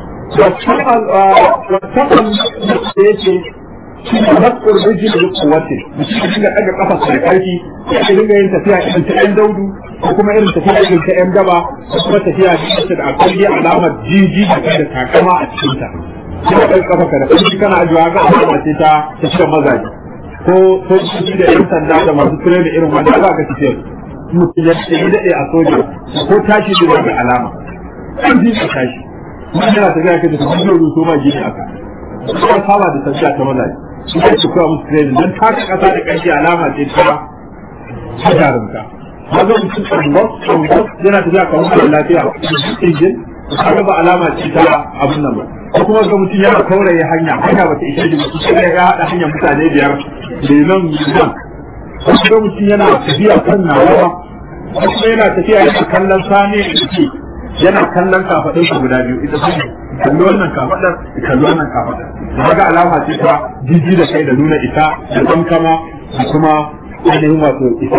wasakan da yake shi ne matsar rijin da kuwace mutum ya dinga ɗaga kafa da ƙarfi ya dinga yin tafiya irin ta ƴan daudu ko kuma irin tafiya irin ta ƴan daba ko kuma tafiya da da akwai alamar jiji da da takama a cikinta. Sai ka ɗaga kafa da ƙarfi kana ajiwa ga alama ce ta tafiyar mazaje. ko sojoji da yan sanda da masu kire da irin wanda za ka tafiya mutum ya ce daɗe a soja ko tashi da wani alama an ji ka tashi mun yana tafiya kai da kuma yau ruso ma gini aka kuma saba da tafiya ta maza shi ne su kuwa musu kire dan taka kasa da kanshi alama ce ta ta jarumta maza mutum tsambos tsambos yana tafiya kamar mara lafiya injin kaga ba alama ce ta abun nan ba ko kuma ga mutum yana kauraye hanya hanya ba ta ishe shi mutum sai ya haɗa hanyar mutane biyar da nan nan wasu ga mutum yana tafiya kan nawa wasu yana tafiya yana kallon sani da yake yana kallon kafaɗin su guda biyu ita sun kalli wannan kafaɗar kalli wannan kafaɗar da ga alama ce ta jiji da kai da nuna ita da kankama da kuma ainihin wato ita.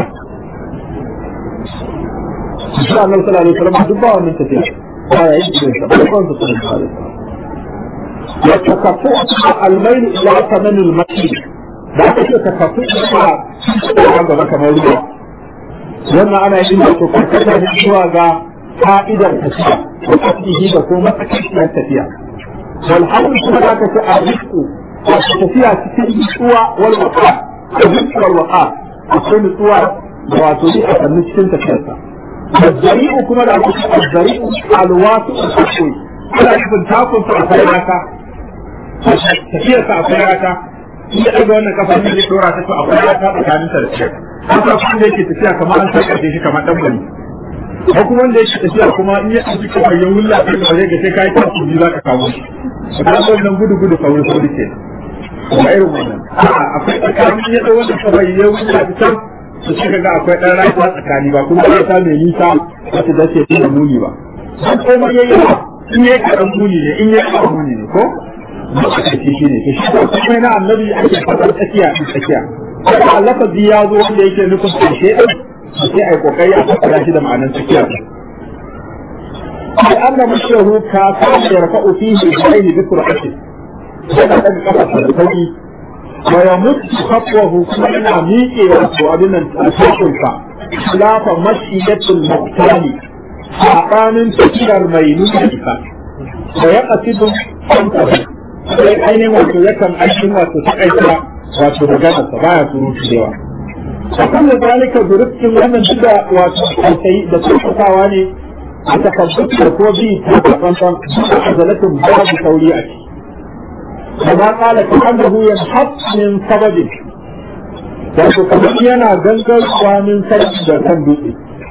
Insha Allah sallallahu alaihi wasallam duk ba wannan tafiya. Ba ya yi da ba ko su sallallahu alaihi wasallam. يتكفؤ الميل الى ثمن المكي da aka ce takaffu da gaba kamar ruwa wannan ana yin da to karkata ne zuwa ga fa'idar tafiya da tasbihi da kuma matsakaiciyar tafiya wal hamdu kuma da aka ce a rizqu wato tafiya cikin nutsuwa wal waqa rizqu wal waqa akwai nutsuwa da wato ni a sannu cikin tafiyarsa الزريع كما da الزريع الواسع الحقوي ana nufin takunsa a kai rata tafiyarsa a kai rata iya ɗaga wannan kafa ne zai dora ta to akwai rata tsakanin ta da shi haka kuma da yake tafiya kamar an saka shi kamar dan bani ko kuma wanda yake tafiya kuma in ya ɗauki kafar ya wulla ta da zai ga sai kai ta kuji za ka kawo shi ka wannan gudu gudu sauri sauri ke kuma irin wannan a'a akwai tsakanin ya ɗau wannan kafar ya wulla ta can su suka ga akwai ɗan rayuwa tsakani ba kuma ba ta mai nisa wata dace da muni ba dan komai yayi in yayi karan muni ne in yayi karan muni ne ko matsakaici shi ne to shi ko kuma na annabi ake fadar tsakiya in tsakiya kuma lafazi ya zo wanda yake nufin ƙarshe ɗin sai a yi ƙoƙari a fassara shi da ma'anar tsakiya sai an da mashahu ka kama ya rafa'u fihi bi aini bi sur'ati yana daga kafa da sauki wa ya mutu kafwahu kuma yana miƙe wato abin nan a cikinsa khilafa mashiyatul muqtali sabanin tafiyar mai nuna isa da ya kasidu sai ainihin wato yakan aikin wato ta aika wato magana sa baya surutu da yawa a kan da zalika zurfin wannan duka wato alkai da tsofafawa ne a takabbutar ko bi ta tsantsan a azalatin babu sauri a ciki kama kala ta annahu yanhaq min sababin wato kamar yana gangarwa min sarki da kan dutse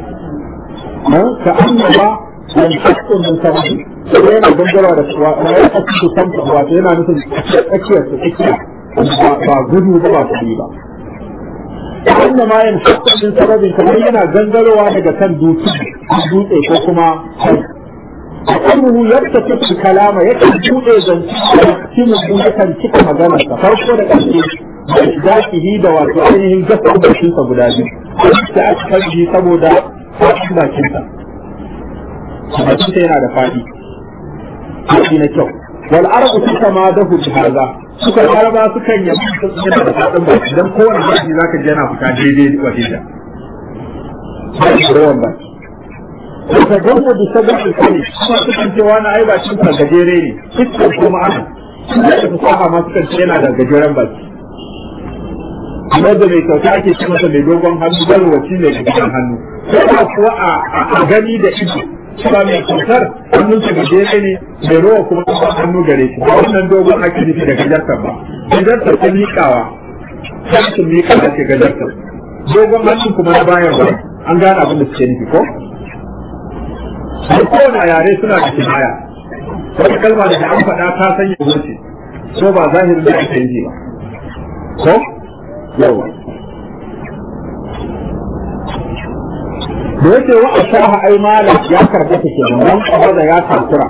ka annaba yanhaq min sababin sai yana gangarwa da kuwa na ya kasu su samta wato yana nufin tsakiyar su tsakiya ba gudu ba ba kuɗi ba wanda ma yin min sababin kamar yana gangarowa daga kan dutse dutse ko kuma أنه يكتب الكلام يكتب جوء زنتي من يكن cika maganarsa farko da ƙarshe ذاته da wato ainihin gaskar bakinsa guda biyu da aka kalli saboda faɗin bakinsa bakinsa yana da faɗi faɗi na kyau wal arabu suka ma dahu bi haza suka araba sukan yi yana da faɗin baki dan kowane baki zaka ji yana fita daidai wa daidai ruwan baki da gamo da sabon alkali kuma sukan ce wani ai ba cin gajere ne fuskar kuma ana da ta fasaha ma sukan ce yana da gajeren baki kamar da mai kyauta ake ce masa mai dogon hannu garwaci mai gajeren hannu sai kuwa a gani da ido cewa mai kyautar hannunsa gajere ne mai rowa kuma kuma hannu gare shi ba wannan dogon ake nufi da gajartar ba gajartar ta miƙawa ta miƙawa ce gajartar dogon hannu kuma na bayan ba an gane abin da suke nufi ko har kowane yare suna da kinaya wata kalma da an faɗa ta sanya wuce ko ba zahirin da ake yi ba ko yawa da yake wa ashaha ai malam ya karɓa ta ke nan kaba da ya takura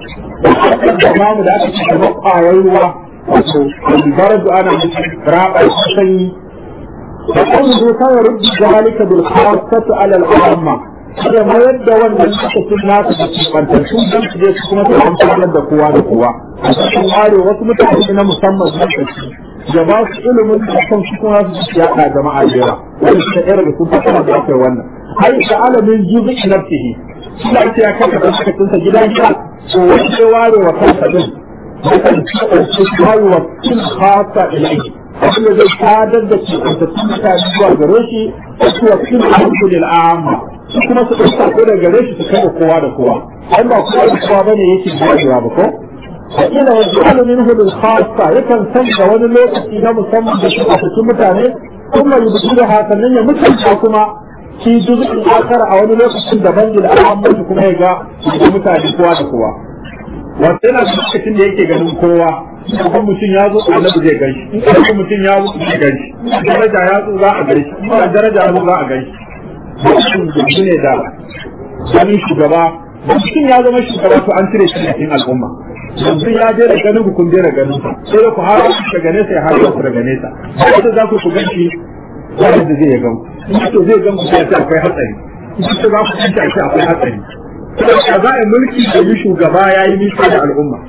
da mamu da aka ce da ƙwayar ruwa wato albaradu ana raba sanyi da kan zo kawai rubu zalika bil khassatu ala al-amma da mayar da wannan lokacin nasu da kimantattun don su je su kuma su amfanar da kowa da kowa a cikin ware wasu mutane na musamman lokaci da ba su ilimin da kan su kuma su ci yaɗa jama'a da yawa wani su ɗaya daga sun fasara da aka wannan ai da alamin juzu nafsihi suna ce ya kaka da lokacin sa gida gida to wani ya ware wa kansa din yakan kasance su ware wa kin khasa ilai abin da zai sadar da kimantattun mutane zuwa gare shi wasu wa kin alhamdulil amma su kuma su ɗauka ko da gare shi su kai da kowa da kowa an ba kowa da kowa bane yake gajewa ba ko wakila wa ji'alu minhu lil khassa yakan sanya wani lokaci na musamman da shi a cikin mutane kuma yubdilu ha sannan ya mutunta kuma shi juz'in akara a wani lokacin daban da al'amuran kuma ya ga da mutane kowa da kowa wato yana lokacin da yake ganin kowa idan mutum ya zo annabi zai gan shi in mutum ya zo zai gan shi daraja ya zo za a gan shi in daraja ya zo za a gan shi mutum yanzu ne da wani shugaba mutum ya zama shugaba to an cire shi cikin al'umma yanzu ya je da ganin ku kun je da ganin sa sai da ku har ku daga nesa ya har ku daga nesa sai za ku ku ganci wanda da zai gan ku to zai gan ku sai ta akwai hatsari in to za ku ganci a akwai hatsari sai za a mulki da yi shugaba ya yi nisa da al'umma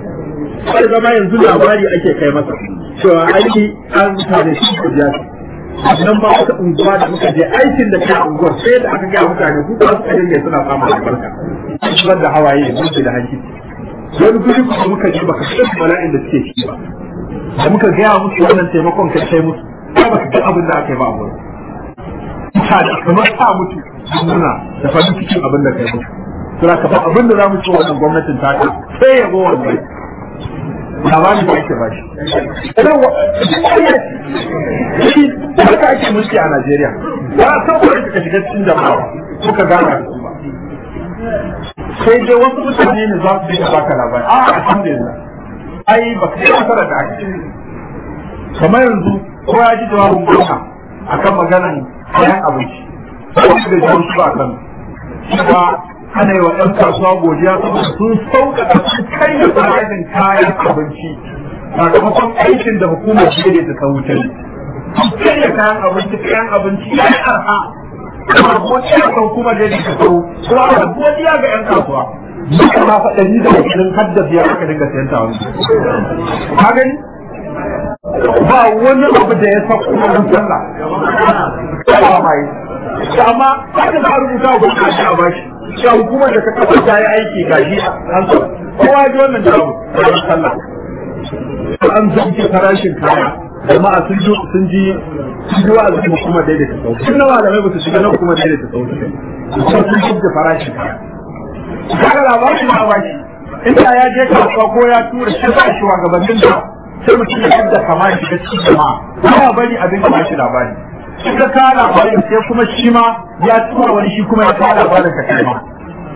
sai zama yanzu labari ake kai masa cewa aiki an mutane shi ku biya nan ba wata unguwa da muka je aikin da kai unguwar sai da aka gaya mutane su ba su kaje suna samun albarka zubar da hawaye mutu da hanki wani guri kuma muka je baka san bala'in da suke ciki ba da muka gaya musu wannan taimakon kai kai musu ba baka ga abin da aka yi ba a wurin mutane kamar ta mutu nuna da farin cikin abin da kai musu suna ka ba abin da za mu ci wannan gwamnatin ta ka sai ya zo wannan labari da ake ba shi haka ake mulki a Najeriya ba a san wani ka shiga cikin jama'a suka gana da su ba sai dai wasu mutane ne za su dinga baka labari a alhamdulillah ai ba ka yi nasara da ake kamar yanzu ko ya ji jawabin gwamna akan maganan kayan abinci wasu da jawabin su ba kan cewa ana yi wa ɗan kasuwa godiya saboda sun sauƙaƙa sun kai da farashin kayan abinci sakamakon aikin da hukumar shirya da ta wuce sun karya kayan abinci kayan abinci ya yi arha kuma godiya kan kuma da yake kawo kuma a godiya ga yan kasuwa duka ma fa ɗari da ashirin har da biyar aka dinga sayan ta wani ka gani ba wani abu da ya sa kuma mun sallah ba mai amma haka za a rubuta wa gwamnati a bashi shi hukumar da ta kafa ta yi aiki ga shi an so kowa ji wannan jawo da sallah an zanke farashin kaya jama'a sun ji sun ji sun ji wa'azi kuma kuma daidaita sauki tun na malamai ba su shiga nan kuma daidaita sauki kuma sun ji farashin kaya kaga labarin ba ba shi inda ya je kasuwa ko ya tura shi ba shi wa gabanin da sai mutum ya yadda kama shi ga cikin jama'a ba bari abin da ba shi labari shi ka kawo labarin sai kuma shi ma ya tura wani shi kuma ya kawo labarin ka kai ma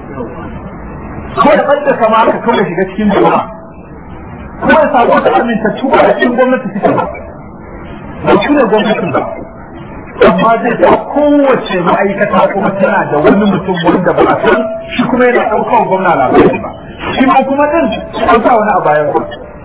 ko da ɓadda kama ka kawai shiga cikin jama'a ko ya samu wata amintattu ba da cikin gwamnati suke ba ba su ne gwamnatin ba amma zai ta kowace ma'aikata kuma tana da wani mutum wanda ba a san shi kuma yana ɗaukar gwamna labari ba shi ma kuma din an sa wani a bayan ba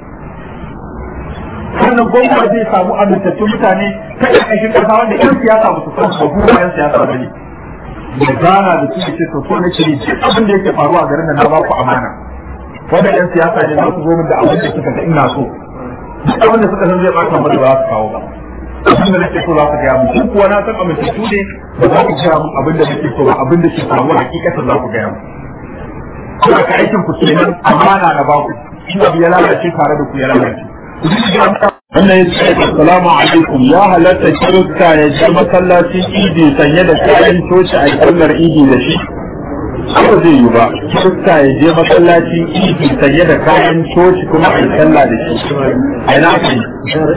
wannan gwamna zai samu amintattun mutane ta ƙarƙashin ƙasa wanda ƴan siyasa ba su san su ba kuma ƴan siyasa ba ne da gana da su ce to so nake ne duk abin da yake faruwa a garin da na ba ku amana wanda ƴan siyasa ne za su zo min da abin da suka ga ina so duk abin da suka san zai ɓata mu da ba za su kawo ba abin da nake so za ku gaya mu duk kuwa na san amintattu ne ba za ku gaya mu abin da nake so ba abin da ke faruwa hakikatan za ku gaya mu kuma ka aikin ku kenan amana na ba ku shi abu ya lalace tare da ku ya lalace wannan ya ce assalamu alaikum ya halatta kirista ya je masallacin idi sanye da kayan coci a sallar idi da shi ba zai yi ba kirista ya je masallacin idi sanye da kayan coci kuma a sallah da shi a ina aka yi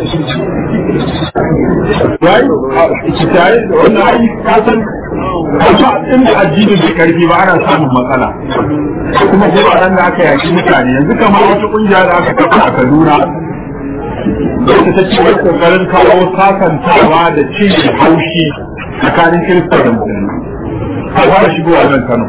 yayi ki tare da wannan ayi kasan amma inda addini bai karfi ba ana samun matsala kuma ko nan da aka yaki mutane yanzu kamar wata kungiya da aka kafa a Kaduna wata ta ce wai kokarin kawo sakantawa da cin haushi tsakanin kirista da musulmi a fara shigowa nan Kano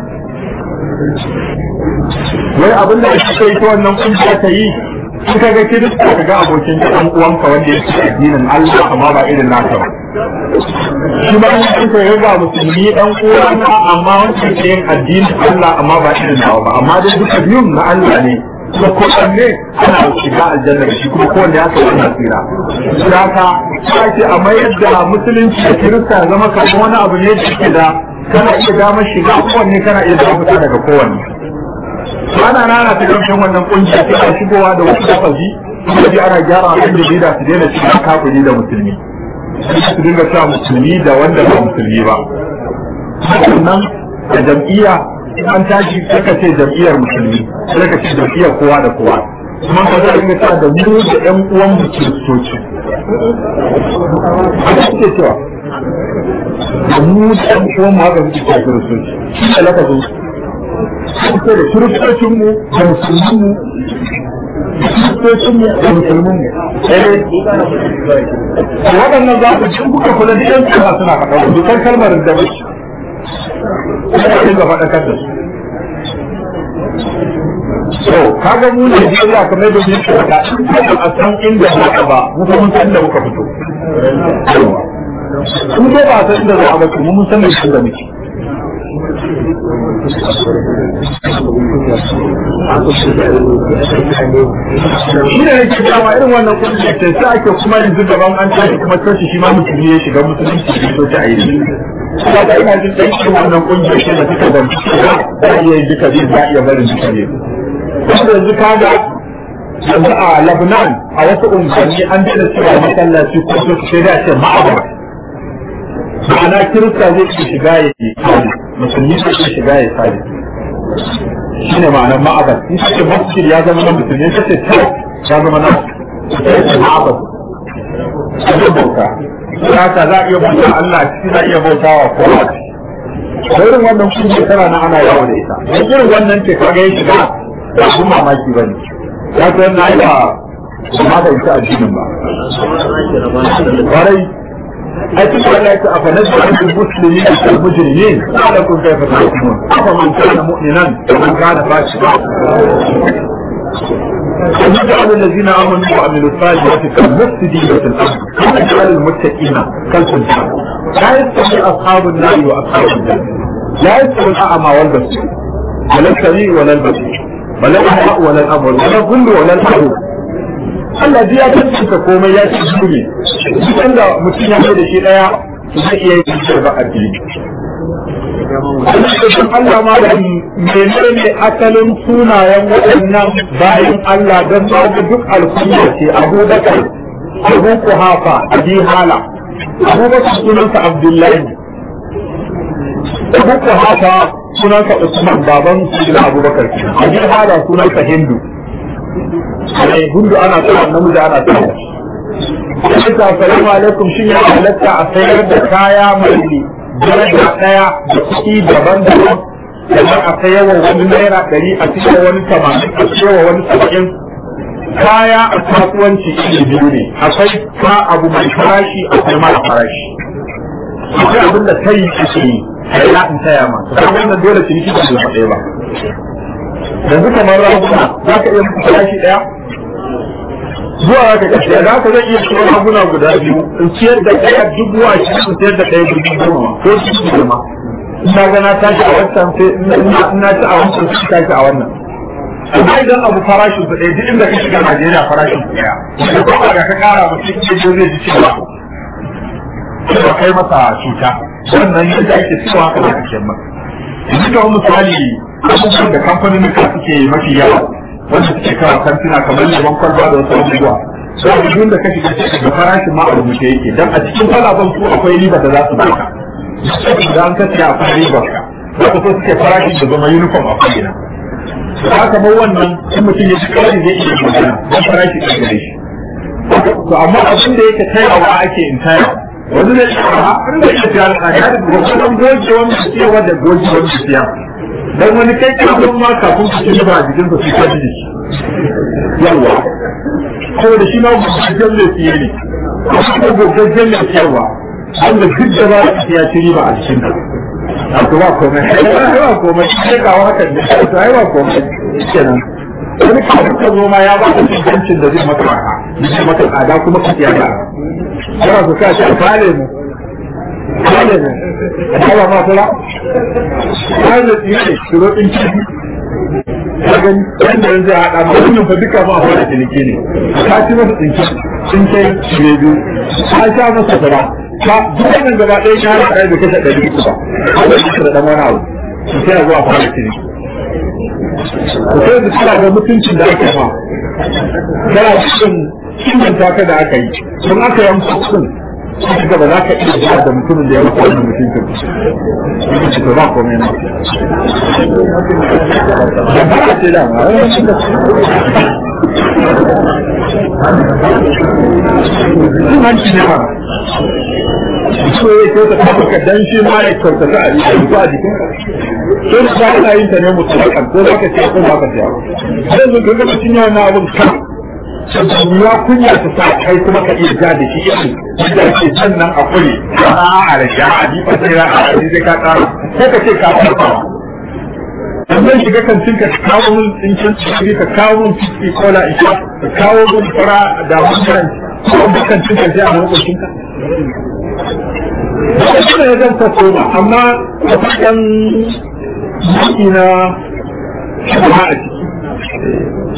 wai abin da ake kai ta wannan kungiya ta yi in ka ga kirista ka ga abokin ɗan uwanka wanda yake addinin Allah amma ba irin naka ba shi ba in ka ga musulmi ɗan uwanka amma wanda yake yin addinin Allah amma ba irin nawa ba amma dai duka biyun na Allah ne kuma kowanne ana shiga aljanna da shi kuma kowanne ya kai wani tsira da ka ake a mayar da musulunci da kirista zama kamar wani abu ne da ke da kana iya damar shiga kowanne kana iya damar fita daga kowanne ana nana ta kamshin wannan kungiya tana shigowa da wasu lafazi kuma ji ana gyara abin da bida su daina cikin kafiri da musulmi su dinga cewa musulmi da wanda ba musulmi ba sannan da jam'iyya an tashi suka ce jam'iyyar musulmi sai ka ce jam'iyyar kowa da kowa kuma ka za a dinga cewa da mu da ƴan uwan mu kiristoci a ce cewa da mu da ƴan uwan mu haka suke cewa kiristoci shi ne lafazin suke da kiristocin mu da musulmin mu kiristocin mu da musulmin mu waɗannan za ku ci kuka kula da ƴan suna suna faɗa dukkan kalmar da bace sai dinga faɗakar da su so kaga mu Najeriya kamar da yake faɗa a san inda muka ba mu kuma mun san inda muka fito in dai ba san inda za a ba mu mun san inda muke shi ne yake dama irin wannan kungiyar ce sai ake kuma yanzu gaban an tashi kuma tashi shi ma musulmi ya shiga musulunci da so ta ayi kuma da ina jin dai irin wannan kungiyar ce da suka da za a iya yin duka biyu za a iya barin duka biyu wanda yanzu kaga yanzu a Lebanon a wasu unguwanni an daina cewa masallaci ko su sai da ce ma'abar ma'ana kirista zai iya shiga ya yi tsari musulmi zai iya shiga ya tsari shi ne ma'anar ma'abar in ce masjid ya zama na musulmi in ce ta ya zama na ma'abar abin bauta haka za a iya bauta Allah ciki za a iya bauta wa kowa da irin wannan kuma tana na ana yawo da ita don irin wannan ce kaga ya shiga ba abin mamaki ba ne ya ta yana yi ba ma da ita addinin ba kwarai أتم عليك أفنجعل المسلمين كالمجرمين ما لكم كيف تحكمون أفمن كان مؤمنا ومن كان فاسقا ويجعل الذين امنوا وعملوا الصالحات كالمفسدين في الارض ويجعل المتقين كالفجار لا يستوي اصحاب النار واصحاب الجنه لا يستوي الاعمى والبصير ولا السميع ولا البصير ولا الاحياء ولا الامر ولا الظل ولا الحروب Allah ya tantance komai ya ci su ne duk inda mutum ya da shi daya zai iya yin ba a fili Allah ma da menene asalin sunayen waɗannan bayan Allah don ba da duk alkunya ce Abu Bakar Abu Kuhafa Abi Hala Abu Bakar sunansa Abdullahi Abu Kuhafa sunansa Usman baban Sayyidina Abu Bakar Abi Hala sunansa Hindu Ai Hindu ana tsara namiji ana tsara Assalamu alaikum shin ya halatta a sayar da kaya mai daraja ɗaya da kuɗi daban-daban kamar a kai yawan wani naira ɗari a cikin wani tamanin a cikin wani saba'in kaya a kasuwanci iri biyu ne akwai ka abu mai farashi akwai mara farashi akwai abin da kai ake yi a yi in taya ma kuma wannan dole ciniki ba zai ɗaya ba yanzu kamar raguna za ka iya mutu farashi ɗaya zuwa ka kashe za ka zai iya ciwon raguna guda biyu in ciyar da ɗaya dubu a cikin in ciyar da ɗaya dubu goma ko dubu goma ina ga na tashi a wancan sai ina ci a wancan sai tashi a wannan amma idan abu farashin su ɗaya duk inda ka shiga Najeriya farashin su ɗaya da kuma da ka kara ba sai ke zai ji cewa ba kai masa cuta wannan yadda ake cewa haka da kake ma yanzu kamar misali abubuwan da kamfanin ka suke mafi yawa wanda suke kawo kantina kamar lemon kwalba da wasu abubuwa sai a duk da ka shiga cikin da farashin ma a rubuce yake dan a cikin kwalaban su akwai riba da za su baka da an kace akwai riba ka za ka so suke farashin da zama uniform a ko'ina da kamar wannan in mutum ya ci kawai zai iya magana don farashi ɗan gare shi to amma abin da yake tayawa ake in taya wani ne a an da yake tayar a ya da gwagwadon goge wani cewa da goge wani siya dan wani kai kafin ma kafin ka ci ba a jikin ka su ka ji yawa saboda shi ma gogaggen mai siye ne kuma gogaggen mai siyarwa wanda duk da ba su siya ci riba a cikin ka a to ba komai ba komai sai kawo hakan ne to ai ba komai kenan wani kafin ka zo ma ya ba ka cikin da zai maka raka zai maka tsada kuma ka siya da yana su sa shi a fale mu fale mu a taba ma kula fale tsiye ne shiro ɗin kifi kagan yadda yanzu a haɗa ma wannan fa duka ma a fara ciniki ne ka ci masa tsinki sun kai shire biyu ka sha masa fara ka duk wannan gaba ɗaya ka haɗa ɗaya da kashe ɗari uku ba a da shi da ɗan wani abu su sai a zuwa fara ciniki ku sai da suna ga mutuncin da ake ma kana cikin kimanta ka da aka yi sun aka yi mutum sun ga ba za ka iya zuwa da mutumin da ya maka wannan mutuncin ba ce to ba komai na da ba ce da ma sun hanci ne ma so ya kyauta ta maka dan shi ma ya kyauta ta a jikin a jikin sai da ba ana yin ta ne mutum ko za ka ce ko ba ka ce sai yanzu ka ga mutum yana na abin kan ya kunya ta sa kai kuma ka iya ja da shi irin yadda ke sannan a kure a a da ja a ji fasira a ji sai ka tsara ko ka ce ka farfa dan zan shiga kantin ka kawo mun tsinkin tsiri ka kawo mun fiski kola isha ka kawo mun fara da wannan ko da kantin ka sai a lokacin ka Wannan ya zan faso ba, amma a faɗin jiki na shaba a ciki.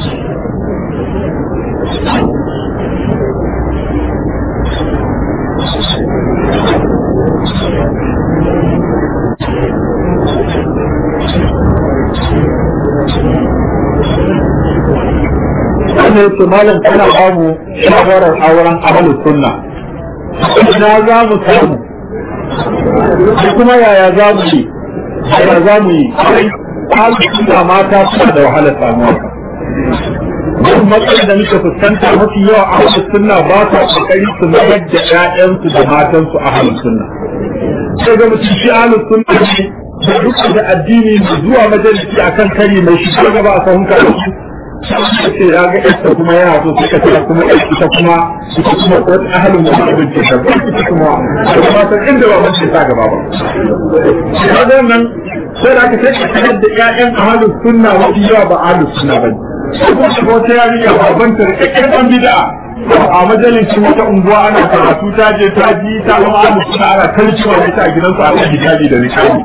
wannan yake malam tana ba mu shawarar auren ahlus sunna ina za mu samu da kuma yaya za mu yi yaya za mu yi ahlus sunna mata suna da wahalar samuwa duk matsayin da muka fuskanta mafi yawa ahlus sunna ba sa kokari su mayar da ƴaƴansu da matansu ahlus sunna sai ga mutum shi ahlus sunna ne da duk da addini zuwa majalisi akan kari mai shi gaba a sahun karatu ce ya ga ita kuma yana so suka ce kuma ita kuma ita kuma wata ahalin wani abin ce ta ita kuma da kuma san inda ba mun ce ta gaba ba shi ga nan sai da aka ce ka sanar da ƴaƴan ahalin sunna wani yawa ba ahalin sunna ba kuma shiga wata yarinya babban ta rikakken ɗan bid'a a majalisin wata unguwa ana karatu ta je ta ji ta zama ana suna ana kalcewa da ita a gidansu a kan hijabi da rikabi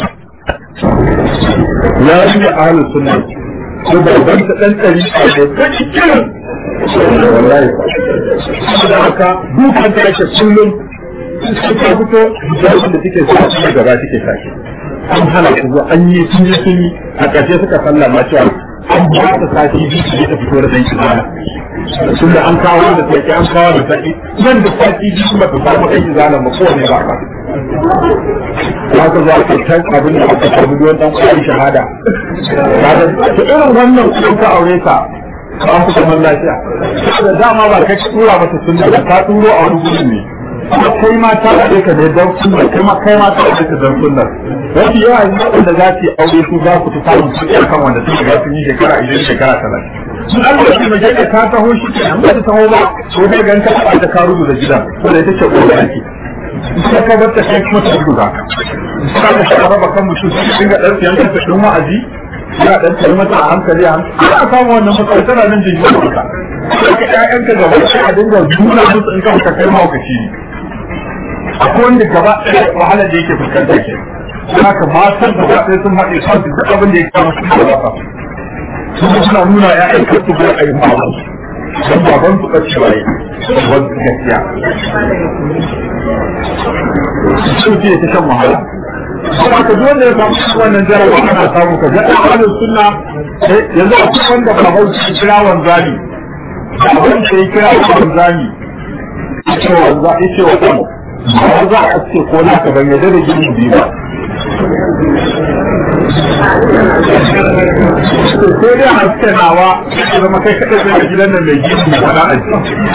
yarinya ahlus sunna ko babban ta ɗan ɗari a da ta cikin wallahi saboda haka dukan ta ake kullum suka fito hijabin da suke sa su gaba suke sa an hana su zuwa an yi sun yi sun yi a ƙarshe suka sallama cewa an ba ta sati biyu su ta fito da danki zana tun da an kawo da sai an kawo da sati nan da sati biyu ba ta samu danki zana ba kowane ba ba za ka zo aka can abin da aka samu don dan kwari shahada ta irin wannan kuma ka aure ta an fi zaman lafiya da dama ba kai tura mata sunna da ka turo a wani gurin ne kuma kai ma ta haɗe ka ne don sunna kai ma kai ma ta haɗe ka don sunna wasu yawa ne waɗanda za su yi aure su za ku fi samun kuɗi akan wanda sun shiga sun yi shekara idan shekara talatin sun an da shi mace ka taho shi ke nan ba ta taho ba ko dai gan ka taɓa ta ka rubuta gidan ko da ita ce ƙoƙari ake sai ka bar ta kai kuma ta rubuta ka sai ka shi raba kan mutum sai ka dinga ɗan siyan ka ɗin wa'azi yana ɗan tsaye mata a hankali a hankali ana samun wannan matsala tana nan jin yi maka sai ka ƴaƴanka gaba sai a dinga nuna musu in ka fita kai mahaukaci ne akwai wanda gaba ɗaya wahalar da yake fuskanta ke haka matan da ba sai sun haɗe kan su duk abin da ya kama su da ba su suna nuna ƴaƴan kan su bai ayi mawa don baban su ɓace waye baban su gaskiya su ce ta shan wahala kuma ka duk wanda ya samu wannan jarabawa ana samu ka ga ɗan sunna yanzu akwai wanda baban su kira wanzani da abin da ya kira wanzani ya ce wanzani ya ce wa ba za a ce ko na ka ban yadda da gini biyu ba sai dai haske nawa ya zama kai kaɗai zai gidan nan mai gini mai faɗa a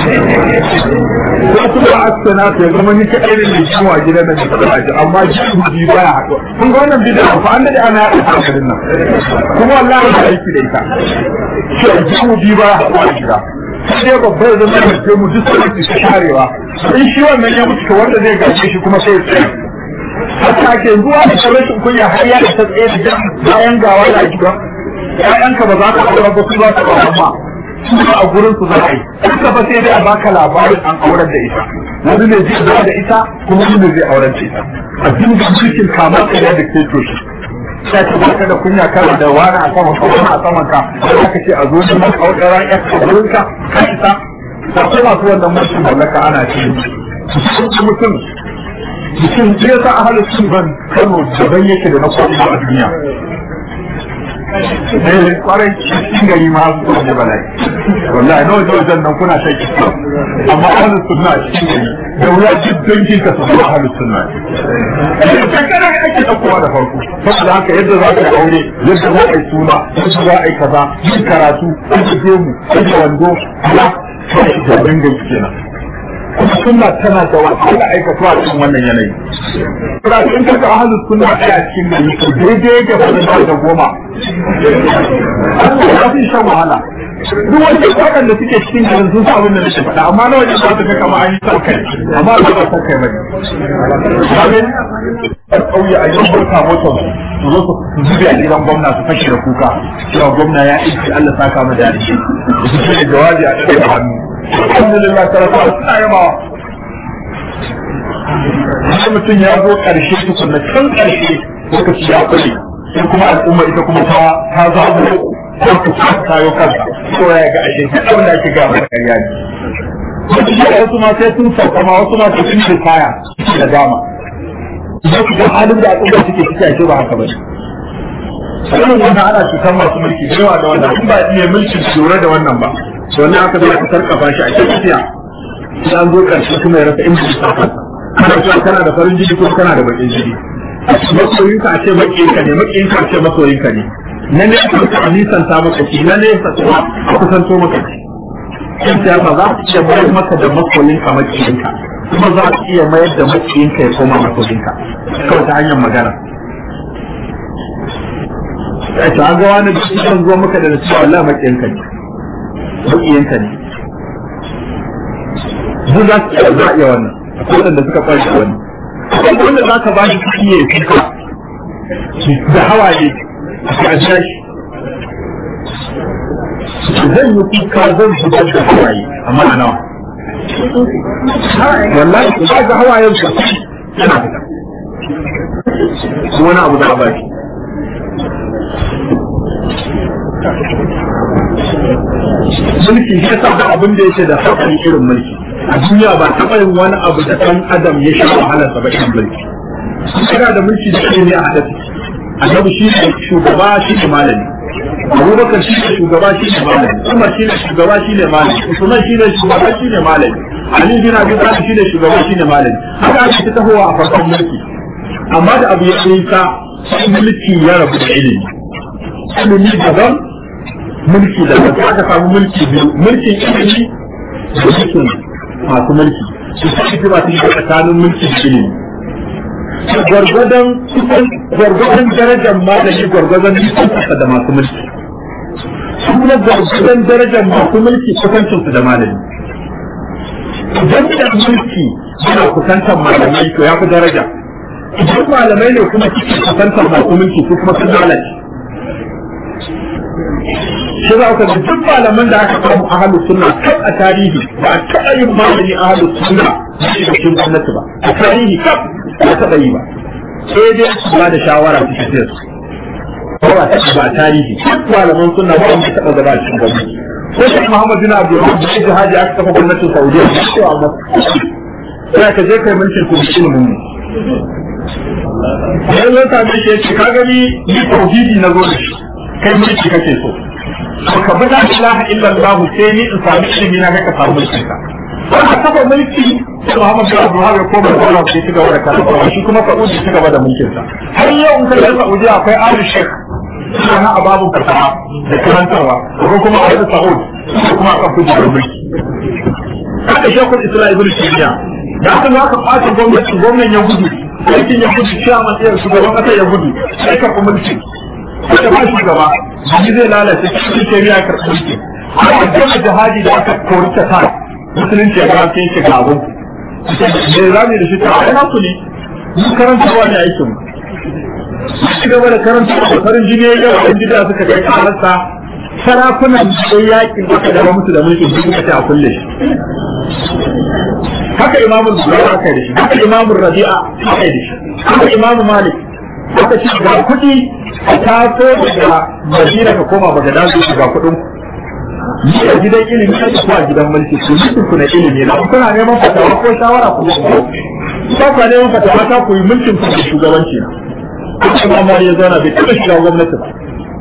ko kuma haske na ya zama ni kaɗai ne mai gini a gidan nan mai faɗa a amma gini biyu ba ya haɗu kun ga wannan bidiyon fa an daɗe ana yaɗa hankalin nan kuma wallahi ba aiki da ita gini biyu ba ya haɗu a gida sai dai babba ya zama da mu duk sai su sharewa in shi wannan ya mutu wanda zai gaje shi kuma sai ya tsaya hatta ke zuwa da rashin kunya har ya ta tsaye da bayan gawa da gida ƴaƴanka ba za ka aure ba su za ka ba amma su a gurin su za a yi duka ba sai dai a baka labarin an aurar da ita wani ne zai zama da ita kuma wani ne zai aurar da ita a dinga cikin kamar kai da ke toshi sai ka baka da kunya kana da wani a saman ka wani a saman ka sai aka ce a zo ne maka auren ƴan ka gurin ka ka isa da kuma masu wannan mutum mallaka ana ce mutum mutum ya sa a halin sun ban kano daban yake da na kwanu a duniya eh kwarai cikin gari ma su ne bala'i wallahi nawa da wajen nan kuna sai kisa amma ahlus sunna cikin gari da wuya duk dangin ka su zama ahlus sunna kankana ake ɗaukowa da farko saboda haka yadda za ka aure yadda za a yi suna yadda za a yi kaza yin karatu yin gemu yin wando ya sai shi da dangan kenan kuma sunna tana da wahala aikatu a cikin wannan yanayi. Kuma in ka ga ahlus sunna ɗaya a cikin gari to daidai yake fadin da goma. Allah ya fi shan wahala. Duk wanda waɗanda suke cikin garin sun sa abin da nake faɗa amma na wajen za su ga kama an yi sa kai amma ba ba san kai bane. Kamin ƙauye a yau bauta motar su zo su zube a gidan gwamna su fashe da kuka cewa gwamna ya aiki Allah saka mu da shi. Su ce jawabi a ɗaya hannu. alhamdulillah sarrafa suna yabawa sai mutum ya zo ƙarshe tukunna can ƙarshe lokaci ya kule sai kuma al'umma ita kuma ta ta zaɓo ko ta ta tayo kansa ko ya ga ashe duk abin da ake ga masa ƙarya ne wasu shi wasu ma sai sun sauka ma wasu ma sai sun yi kaya da dama idan ku ga halin da al'umma suke ciki ashe ba haka ba ne sanin wannan ana cutar masu mulki da yawa da wannan in ba iya mulkin lura da wannan ba to wannan aka zai sarkafa shi a cikin tafiya sai an zo karshe kuma ya rasa inda ya saka kana cewa kana da farin jini ko kana da bakin jini masoyinka a ce makiyinka ne makiyinka a ce masoyinka ne na ne aka maka nisan ta maka shi na ne sa kuma a kusanto maka shi in siyasa za su iya mayar maka da masoyinka makiyinka kuma za su iya mayar da makiyinka ya koma masoyinka kawai ta hanyar magana ya ce an ga wani da shi zuwa maka da cewa Allah makiyinka ne maƙiyanka ne duk za su iya za a iya wannan akwai waɗanda suka kwari da wani akwai wanda za ka ba shi kuɗi ya kuka da hawaye a ƙarshe shi zan yi kuka zan zubar da hawaye amma a nawa wallahi ba ga hawayen su yana fita wani abu da ba shi mulki shi yasa da abin da yake da haƙƙin irin mulki a duniya ba taɓa yin wani abu da ɗan adam ya sha wahalarsa ba irin mulki kana da mulki da ilimi a haɗa annabi shi ne shugaba shi ne malami abubakar shi ne shugaba shi ne malami umar shi ne shugaba shi ne malami usman shi ne shugaba shi ne malami ali bin abi talib shi ne shugaba shi ne malami haka ake ta tahowa a farkon mulki amma da abu ya tsinka sai mulki ya rabu da ilimi ilimi daban mulki daban sai aka samu mulki biyu mulkin ilimi da mulkin masu mulki su sai ba su yi tsakanin mulki da ilimi gwargwadon gwargwadon darajar malami gwargwadon nisansa da masu mulki su kuma gwargwadon darajar masu mulki kusancinsu da malami idan da mulki yana kusantar malamai to ya fi daraja idan malamai ne kuma suke kusantar masu mulki ko kuma sun lalace shi za ka duk malaman da aka samu a halu sunna kan a tarihi ba a taɓa yin malami a halu sunna da cikin gwamnati ba a tarihi kan ba taɓa yi ba sai dai su ba da shawara su tafiya su ko ba taɓa ba a tarihi duk malaman sunna ba wanda taɓa gaba cikin gwamnati ko shi Muhammad bin Abdul Rahman da jihadi aka kafa gwamnatin Saudiya da cewa amma sai ka je kai mulkin ku ilimin mu sai zai same shi ya ce ka gani ni tauhidi na zo da shi kai mulki kake so to ka bi la ilaha illallah sai ni in sami ilimi na ka samu mulkin ka wannan kafa mulki sai Muhammad bin Abdul Wahab ya koma da Allah sai ci gaba da karatu shi kuma Saudi ci gaba da mulkin sa har yau in ka ga Saudi akwai Ali Sheikh suna na ababu fasaha da karantarwa ko kuma Ali Saud ko kuma aka fi da mulki haka Sheikhul Islam Ibn Taymiyyah da aka za ka ɓata gwamnati gwamnan ya gudu aikin ya gudu shi a matsayin shugaban ƙasa ya gudu sai ka fi mulki aka ba shi gaba jiki zai lalace cikin shari'a karɓi mulki aka gama jihadi da aka kori ta ta musulunci ya ga sai shi ga abun me za mu da shi ta ai naku ne mu karantarwa ne aikin mu ci gaba da karanta da farin jini ya yawa ɗan gida suka kai kararsa sarakunan da yakin aka gaba musu da mulkin duk suka ce a kulle shi haka imamul bukhari aka yi da shi haka imamul rabi'a aka yi da shi haka imamul malik aka ce ga kuɗi a taso daga madina ka koma baga dazu ga kuɗin ni a gidan ilimi a ko a gidan mulki ku mutum ku na ilimi na kuna neman fatawa ko shawara ku zo ku ba ku neman fatawa ta ku yi mulkin ku da shugabanci na kuma Umar ya zauna bai taɓa shiga gwamnati ba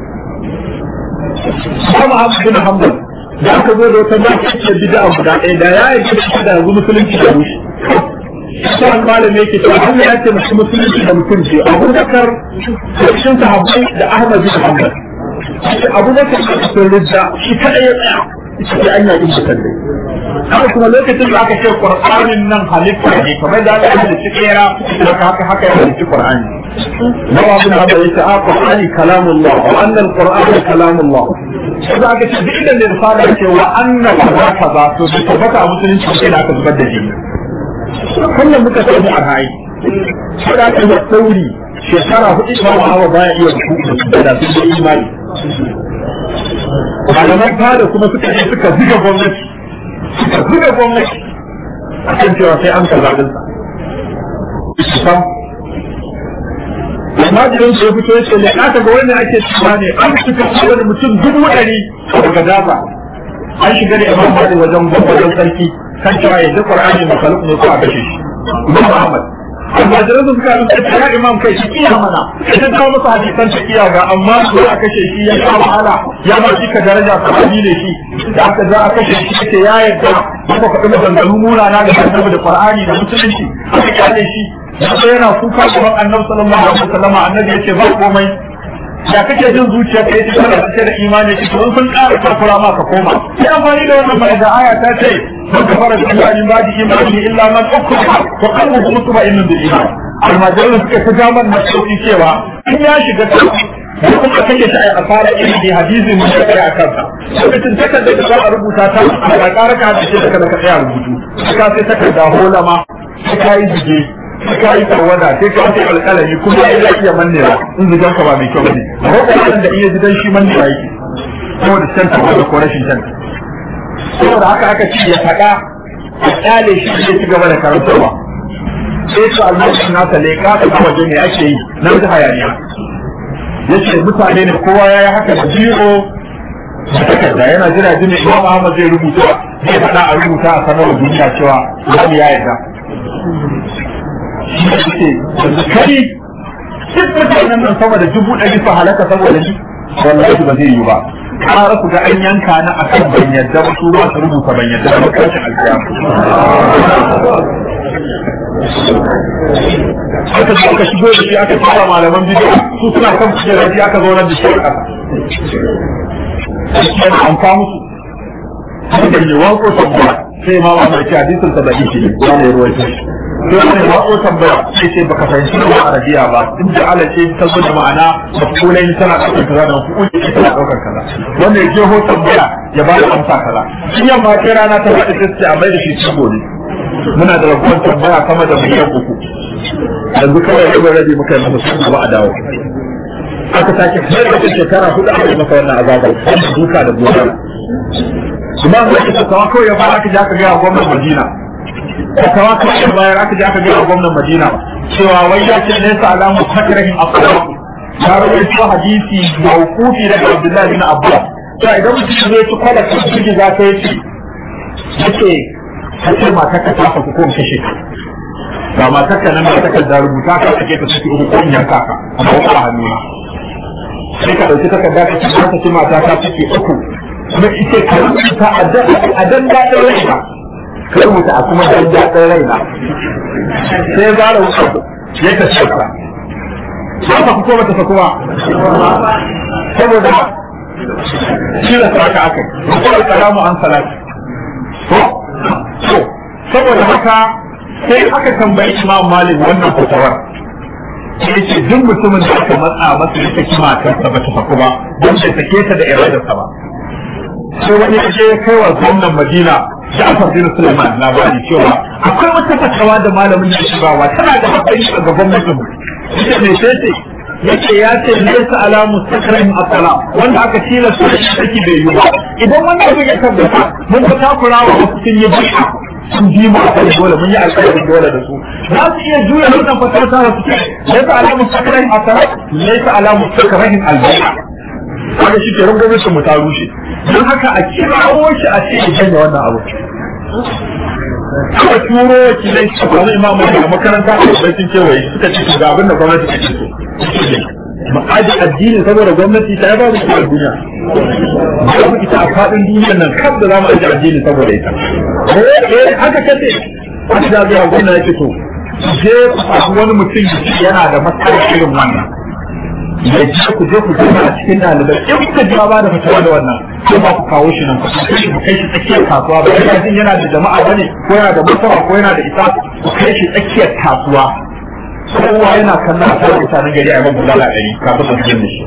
Kuma Ahmad bin Hanbal da aka zo da wata ba ta bid'a guda ɗaya da ya yi da da yanzu musulunci da rushe sai malam yake cewa Allah ya ce mutum musulunci da mutum ce Abu Bakar cikin sahabbai da Ahmad bin Hanbal Abu Bakar da sun ridda shi kadai ya tsaya shi an yi da kalle haka kuma lokacin da aka ce Qur'anin nan halitta ne kamar da Allah ya ce kera haka haka haka ya ce Qur'ani Nawa bin Hanbal yace a Qur'ani kalamullah wa anna al-Qur'ana kalamullah sai aka ce duk da risala ce wa anna kaza kaza to da tabbata musulunci sai da aka zubar da jini kullum muka sani a rayu sai da aka yi sauri shekara hudu ba wa hawa baya iya rubutu da sun da imani malaman fada kuma suka je suka zuga gwamnati suka zuga gwamnati a kan cewa sai an kaza dinsa almajirin su ya fito ya ce ne aka ga wani ake cewa ne an suka ce wani mutum dubu ɗari daga daza an shiga da imam mali wajen wajen sarki kan cewa yanzu qur'ani makaluk ne ko a kashe shi imam ahmad almajirin su suka rubuta ya imam kai shi iya mana idan kawo masa hadisan ta iya ga amma su a kashe shi ya sha wahala ya ba shi ka daraja sahabi ne shi da aka za a kashe shi yake ya yarda aka faɗi maganganu munana da annabi da qur'ani da musulunci aka kyale shi yanzu yana kuka gaban annabi sallallahu alaihi wasallam annabi yace ba komai ya kake jin zuciya kai ta kana cike da imani ki to sun ƙara takura ma ka koma sai amfani da wannan mai da aya ta ce man kafara bi imani ba di imani illa man ukriha wa qalbuhu mutma'innun bil iman almajiran suka ta jaman na sauki cewa in ya shiga ta da kuma kake ta a fara ilimi hadisi mun da kai a kansa lokacin takardar da za a rubuta ta a ƙara ka da shi da kada ka tsaya rubutu ka sai takarda holama sai ka yi jige sai ka yi tawada sai ka yi alƙalami kuma ya iya mannewa in zidan ka ba mai kyau ne ko kuma da iya zidan shi mannewa yake saboda canta da ko rashin canta saboda haka aka ce ya faɗa a kyale shi zai ci gaba da karantarwa sai su almashin nasa leƙa ta waje ne ake yi na da hayaniya yace mutane ne kowa ya yi haka da biro da takarda yana jira jini imam Ahmad zai rubuta zai faɗa a rubuta a sanar da duniya cewa wani ya yarda shi ne ce yanzu kai duk mutanen nan sama da dubu ɗari su halaka saboda ni wallahi ba zai yi ba ƙara ku ga an yanka na akan ban yadda ba su ba su rubuta ban yadda ba kashin aka zo aka shigo da shi aka fara malaman bidiyo su suna kan kujerar shi aka zaunar da shi a ƙasa yana amfa musu da ne wanko tambaya sai ma ba mai hadisin sa da yake ya ne ruwa shi sai wani wanko tambaya sai ce baka fahimci da arabiya ba in da ala ce ta zo da ma'ana mafulai tana ɗaukar kaza da mafulai ce tana ɗaukar kaza wanda ya je ho tambaya ya ba da amsa kaza in yamma ce rana ta faɗi sai a mai da shi cigo ne muna da rabuwar tambaya sama da miliyan uku yanzu kawai ya rabi muka yi masa sun ba a dawo aka sake har da shekara hudu aka yi masa wannan azabar wanda duka da gona imam da ita kawa kawai ya fara aka je aka gaya gwamnan madina kawa kawai ya bayar aka je aka gaya gwamnan madina cewa wai ya ce nesa alamu takarahin akwai ya rawaito hadisi mawqufi daga abdullahi bin abbas to idan mutum zai ci kwala kan ciki za ta yi yace ka ce mata ka tafa ko kuma kashe ka ga matar ka nan da ta da rubuta ka sake ta saki uku ko yanka ka amma ko a hannu sai ka dauki takarda ka ce ka ce mata ta saki uku kuma ita ka rubuta a dan dadin raina ka rubuta a kuma dan dadin raina sai ya zara wuka ya ta ce ka sai ka fito mata ta kuma saboda shi da saka aka ko kalamu an salati ko saboda haka sai aka tambayi imam malik wannan fatawar sai ce duk mutumin da aka matsa masa ya saki matarsa ba ta faku ba don bai sake ta da iradarsa ba sai wani ya je kai wa gwamnan madina Ja'far bin Sulaiman labari cewa akwai wata fatawa da malamin ya shigawa tana da haƙƙi a ga gwamnatin mu ita ne sai ce yace ya ce laysa ala mustaqrin asala wanda aka tilasta shi saki bai yi ba idan wannan abin ya tabbata mun ga takurawa wasu sun yi bid'a sun bi mu a kai dole mun yi alƙawarin dole da su za su iya juya wannan fasara ta su ce laysa ala mustaqrin asala laysa ala mustaqrin albai'a kaga shi ke rungume su mu ta rushe don haka a kirawo shi a ce ya janye wannan abu aka turo wakilai su kwanu imamu daga makaranta a bakin kewaye suka ce ga abin da gwamnati take so ma'aji addini saboda gwamnati ta ba mu a duniya babu ita a faɗin duniyar nan kaf da za mu aji addini saboda ita eh haka kace aka da zuwa gwamnati yake so je ku wani mutum yana da matsalar irin wannan da ji ku je ku zama a cikin ɗalibai in kuka ji ba da fitawa da wannan ko ba ku kawo shi nan ku kai shi ku kai shi tsakiyar kasuwa ba kai jin yana da jama'a bane ko yana da mutuwa ko yana da ita ku kai shi tsakiyar kasuwa kowa yana kallon a kan mutanen gari a mabu lala ɗari kafin su jin shi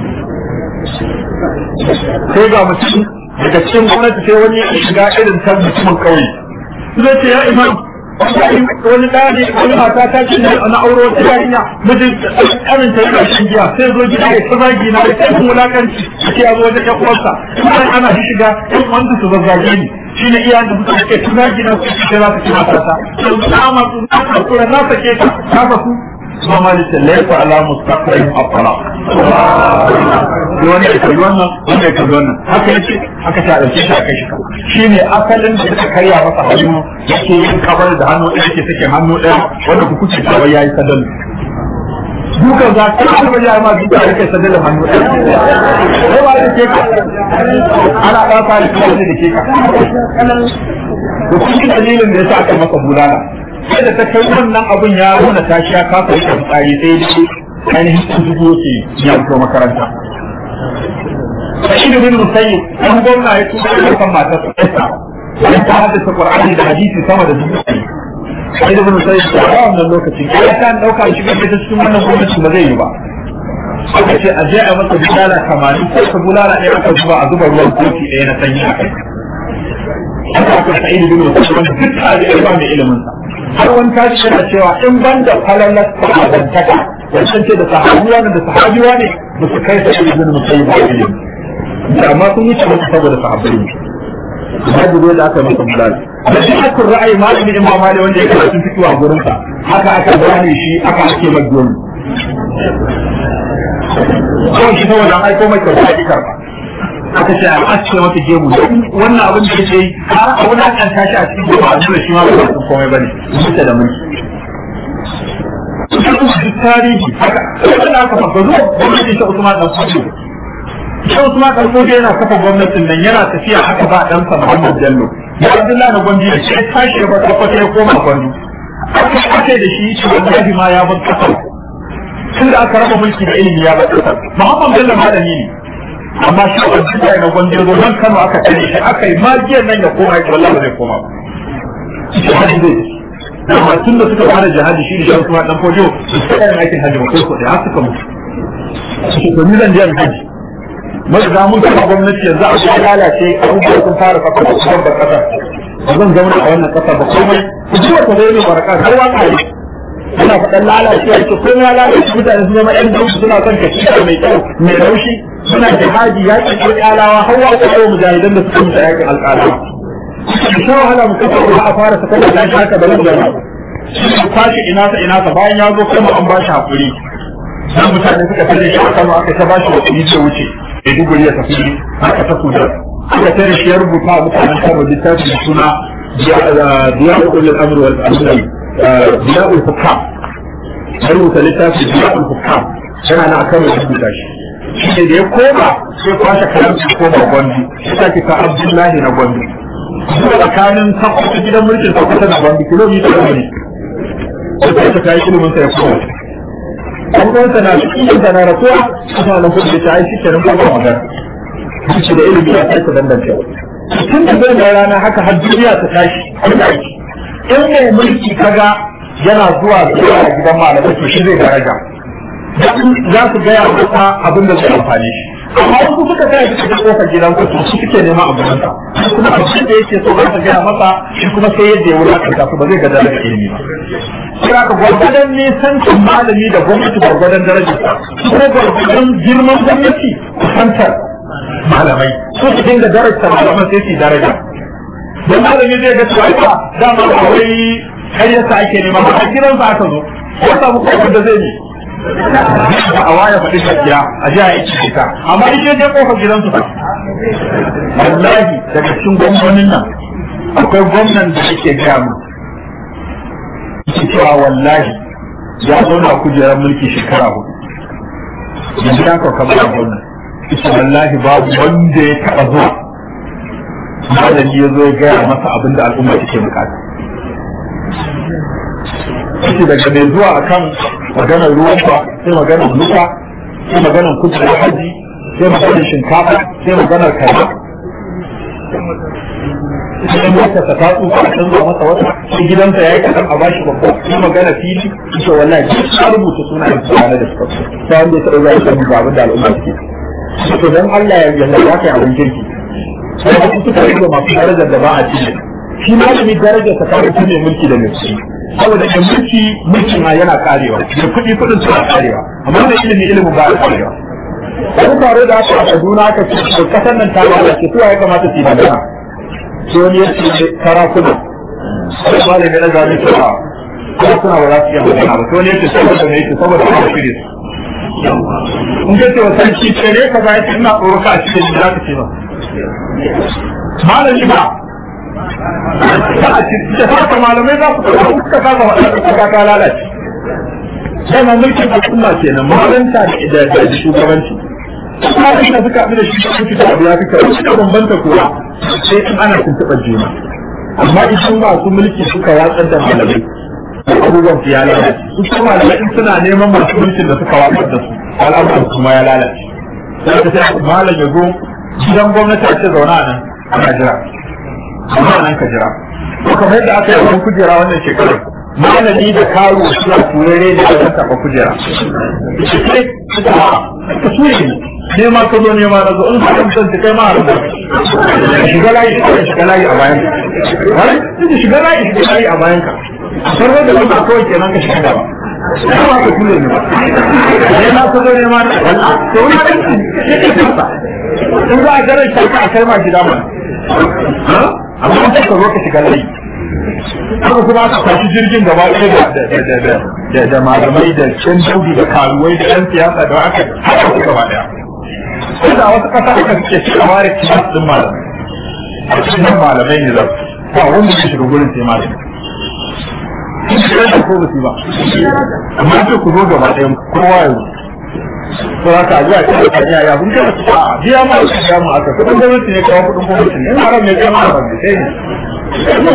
sai ga mutum daga cikin gwamnati sai wani ya shiga irin ta mutumin ƙauye zai ce ya imam wani ɗaya ne wani mata ta ce na auro wata yarinya mijin ƙarin ta yana shan giya sai zo gida ya ta zagi na sai kun wulakanci a ce ya zo wajen ƴan uwarsa kuma ana shi shiga ƴan wanda su zazzage ni shi ne iyayen da suka ce tuna gina su ce za su ci mata ta yanzu na masu na kakura na sake ta ta fasu kuma malikin laifa ala mustaqim afala sai wani ya kalli wannan wanda ya kalli wannan haka yace haka ta dauke shi aka shi shine asalin da suka karya masa hannu yake yin kabar da hannu ɗaya yake sake hannu ɗaya wanda ku kuce kawai yayi sadal dukan za ka ci ba ya ma duka da kai sadal hannu ɗaya sai ba da ke ka ana ba ta da kai da ke ka to kun dalilin da yasa aka masa bulala sai da ta kai wannan abun ya nuna tashi ya kafa yi tsari sai dai ainihin sun zubo ce ya fito makaranta Sa'id bin Musayyib dan gwamna ya tuba da kan matar sa ya ta haddasa Qur'ani da hadisi sama da dubu Sa'id bin Musayyib a wannan lokacin ya ta dauka shi ga ta cikin wannan gwamnati ba zai yi ba aka ce a je a masa bulala kamanin ko ka bulala ɗaya aka zuba a zuba ruwan kofi ɗaya na sanyi a kai haka aka Sa'id bin Musayyib wanda duk ta da ilma mai ilimin sa har wani tashi yana cewa in ban da falalar sahabantaka wancan ce da sahabiya ne da sahabiya ne ba su kai Sa'id bin Musayyib ba ilimi amma sun wuce musu saboda sahabbai ne hajji da aka masa bulal da shi aka ra'ayi malami imam mali wanda ya karatu fitowa a gurin sa haka aka gane shi aka ake magana ko shi saboda an aiko mai kyauta ya karba aka ce a aske mata gemu wannan abin da yake yi har a wani kan tashi a cikin gemu a nuna shi ma ba su komai bane mutu da mulki duk tarihi haka wanda aka faɗa zuwa gwamnati ta Usman dan Fodio shi Usman dan Fodio yana kafa gwamnatin nan yana tafiya haka ba dan sa Muhammad Bello ya Abdullahi na Gwandu da shi tashi ya bar kafa ya koma Gwandu aka ake da shi shi wallahi ma ya bar kasar tun da aka raba mulki da ilimi ya bar kasar Muhammad Bello malami ne amma shi Abdullahi na Gwandu zo nan Kano aka tare shi aka yi magiyar nan ya koma ya wallahi ba zai koma ba shi hadi zai amma tun da suka fara jihadi shi da shan kuma dan fojo su suka yin aikin hajji ba ko kuɗi har suka mutu shi to ni zan je hajji mai da mun kafa gwamnati yanzu a cikin lalace abubuwa sun fara kafa da kuma da kasa ba zan zauna a wannan kasa ba komai ku ji wata zai ne baraka har waka ne ana faɗan lalace a ce komai ya lalace mutane sun zama ƴan dauki suna son ka mai kyau mai laushi suna jihadi ya ce alƙalawa har wa ko mujahidan da suka mutu yakin alƙalawa sha wahala mu kafa ba a fara sakar da shi haka da nan shi kwashi ina sa ina sa bayan ya zo kuma an ba shi hakuri dan mutane suka tare shi aka aka ta ba shi hakuri ce wuce da duburi ya tafi aka ta kuda aka tare shi ya rubuta a mutanen karo littafi da suna diya'ul al-amr wal amr diya'ul hukam ya rubuta littafi diya'ul hukam yana na akan rubuta shi shi ne da ya koma sai kwashe kayan su koma gwandu sai ta Abdullahi na gwandu zuwa tsakanin sakwata gidan mulkin sakwata da bambi kilomita ne da ta ta yi ilimin sa ya kuma an kwansa na cikin da na rasuwa kuma na kudu ta yi shi kenan kuma magana shi da ilimi ya sake dandance tun da zai da rana haka har duniya ta tashi in mai mulki kaga yana zuwa zuwa gidan malamai to shi zai daraja za su gaya masa abin da zai amfani shi amma wasu suka kai suka ga kofar gidan ku su suke neman abin sa kuma abin da yake so za ka gaya masa shi kuma sai yadda ya wulakanta su ba zai ga daga ilimi ba sai aka gwargwadon nisancin malami da gwamnati gwargwadon darajar sa kuma gwargwadon girman gwamnati kusantar malamai su su dinga darajar malaman sai su daraja don malami zai ga cewa ba dama ba wai karyarsa ake nema ba a kiransa aka zo ya samu kofar da zai ne da a waya faɗi gaskiya a ji a yi ciki ta amma ita je kofar gidansu ba wallahi daga cikin gwamnonin nan akwai gwamnan da ake gaya mu yake cewa wallahi ya zauna kujerar mulki shekara hudu yanzu ya kauka mana gwamnan ita wallahi babu wanda ya taɓa zuwa malami ya zo ya gaya masa abin da al'umma take bukata yake daga mai zuwa akan maganar ruwan ba sai maganar nufa sai maganar kujerar haji sai maganar shinkafa sai maganar kaza sai mota ta ta tsufa a canza masa wata sai gidansa ya yi kaɗan a bashi babba sai magana fili ita wallahi duk ta rubuta suna yin tsana da suka ta wanda ya taɓa zai sani ga abin da al'umma suke to dan Allah ya yalla ya kai abin kirki sai wasu suka rage masu darajar da ba a cikin shi malami darajar ta kawo ne mulki da mulki saboda da mulki mulkin ma yana karewa da kuɗi kuɗin suna karewa amma da ilimi ilimin ba a karewa wani tare da aka a Kaduna aka ce kasar nan ta lalace su ya kamata su yi magana sai wani ya ce sarakuna sai malami na zaɓi cewa sarakuna ba za su iya magana ba sai wani ya ce saboda me yake saboda ana shirye su in ka ce wa sarki ce ne ka zai ina tsoro ka a cikin da za ka ce ba malami ba ta a cikin da haka malamai za su ɗauka suka kasa waɗanda ka lalace sai ma mulkin al'umma kenan malanta da da shugabanci kuma da suka haɗu da shugabanci da abu ya fi kyau suka bambanta kuwa sai in ana tuntuɓar juna amma idan masu mulki suka watsar da malamai abubuwan su ya lalace su kuma malamai in suna neman masu mulkin da suka watsar da su al'amuran kuma ya lalace sai ka sai malam ya zo gidan gwamnati a ce zauna nan ana jira amma nan ka jira to kamar yadda aka yi wannan kujera wannan shekarar malami da karo suna turare da ya taɓa kujera ka ture ne ne ma ka zo ne ma na zo in ka san ta kai ma har da shiga layi ka shiga layi a bayan ka har shiga layi shiga layi a bayan ka sarwa da wannan kawai kenan ka shiga gaba ya ba ka ture ne ba ne na so ne ma wallahi to wani in za a garin shi a kai ma gida mana amma in ka zo ka shiga layi haka kuma aka kwashi jirgin gaba ɗaya da da malamai da can daudi da karuwai da yan siyasa da aka haka su gaba ɗaya ko da wasu ƙasa aka suke shi a ware kilas ɗin malamai a cikin malamai ne za ba wanda ke shiga gurin sai malamai sun shiga da ko ba su ba amma ce ku zo gaba ɗaya kowa ya ko haka zuwa ta da kanya ya kun kana a biya ma su biya mu aka kudin gwamnati ne kawo kudin gwamnati ne haram ne kai ma ba ne sai ne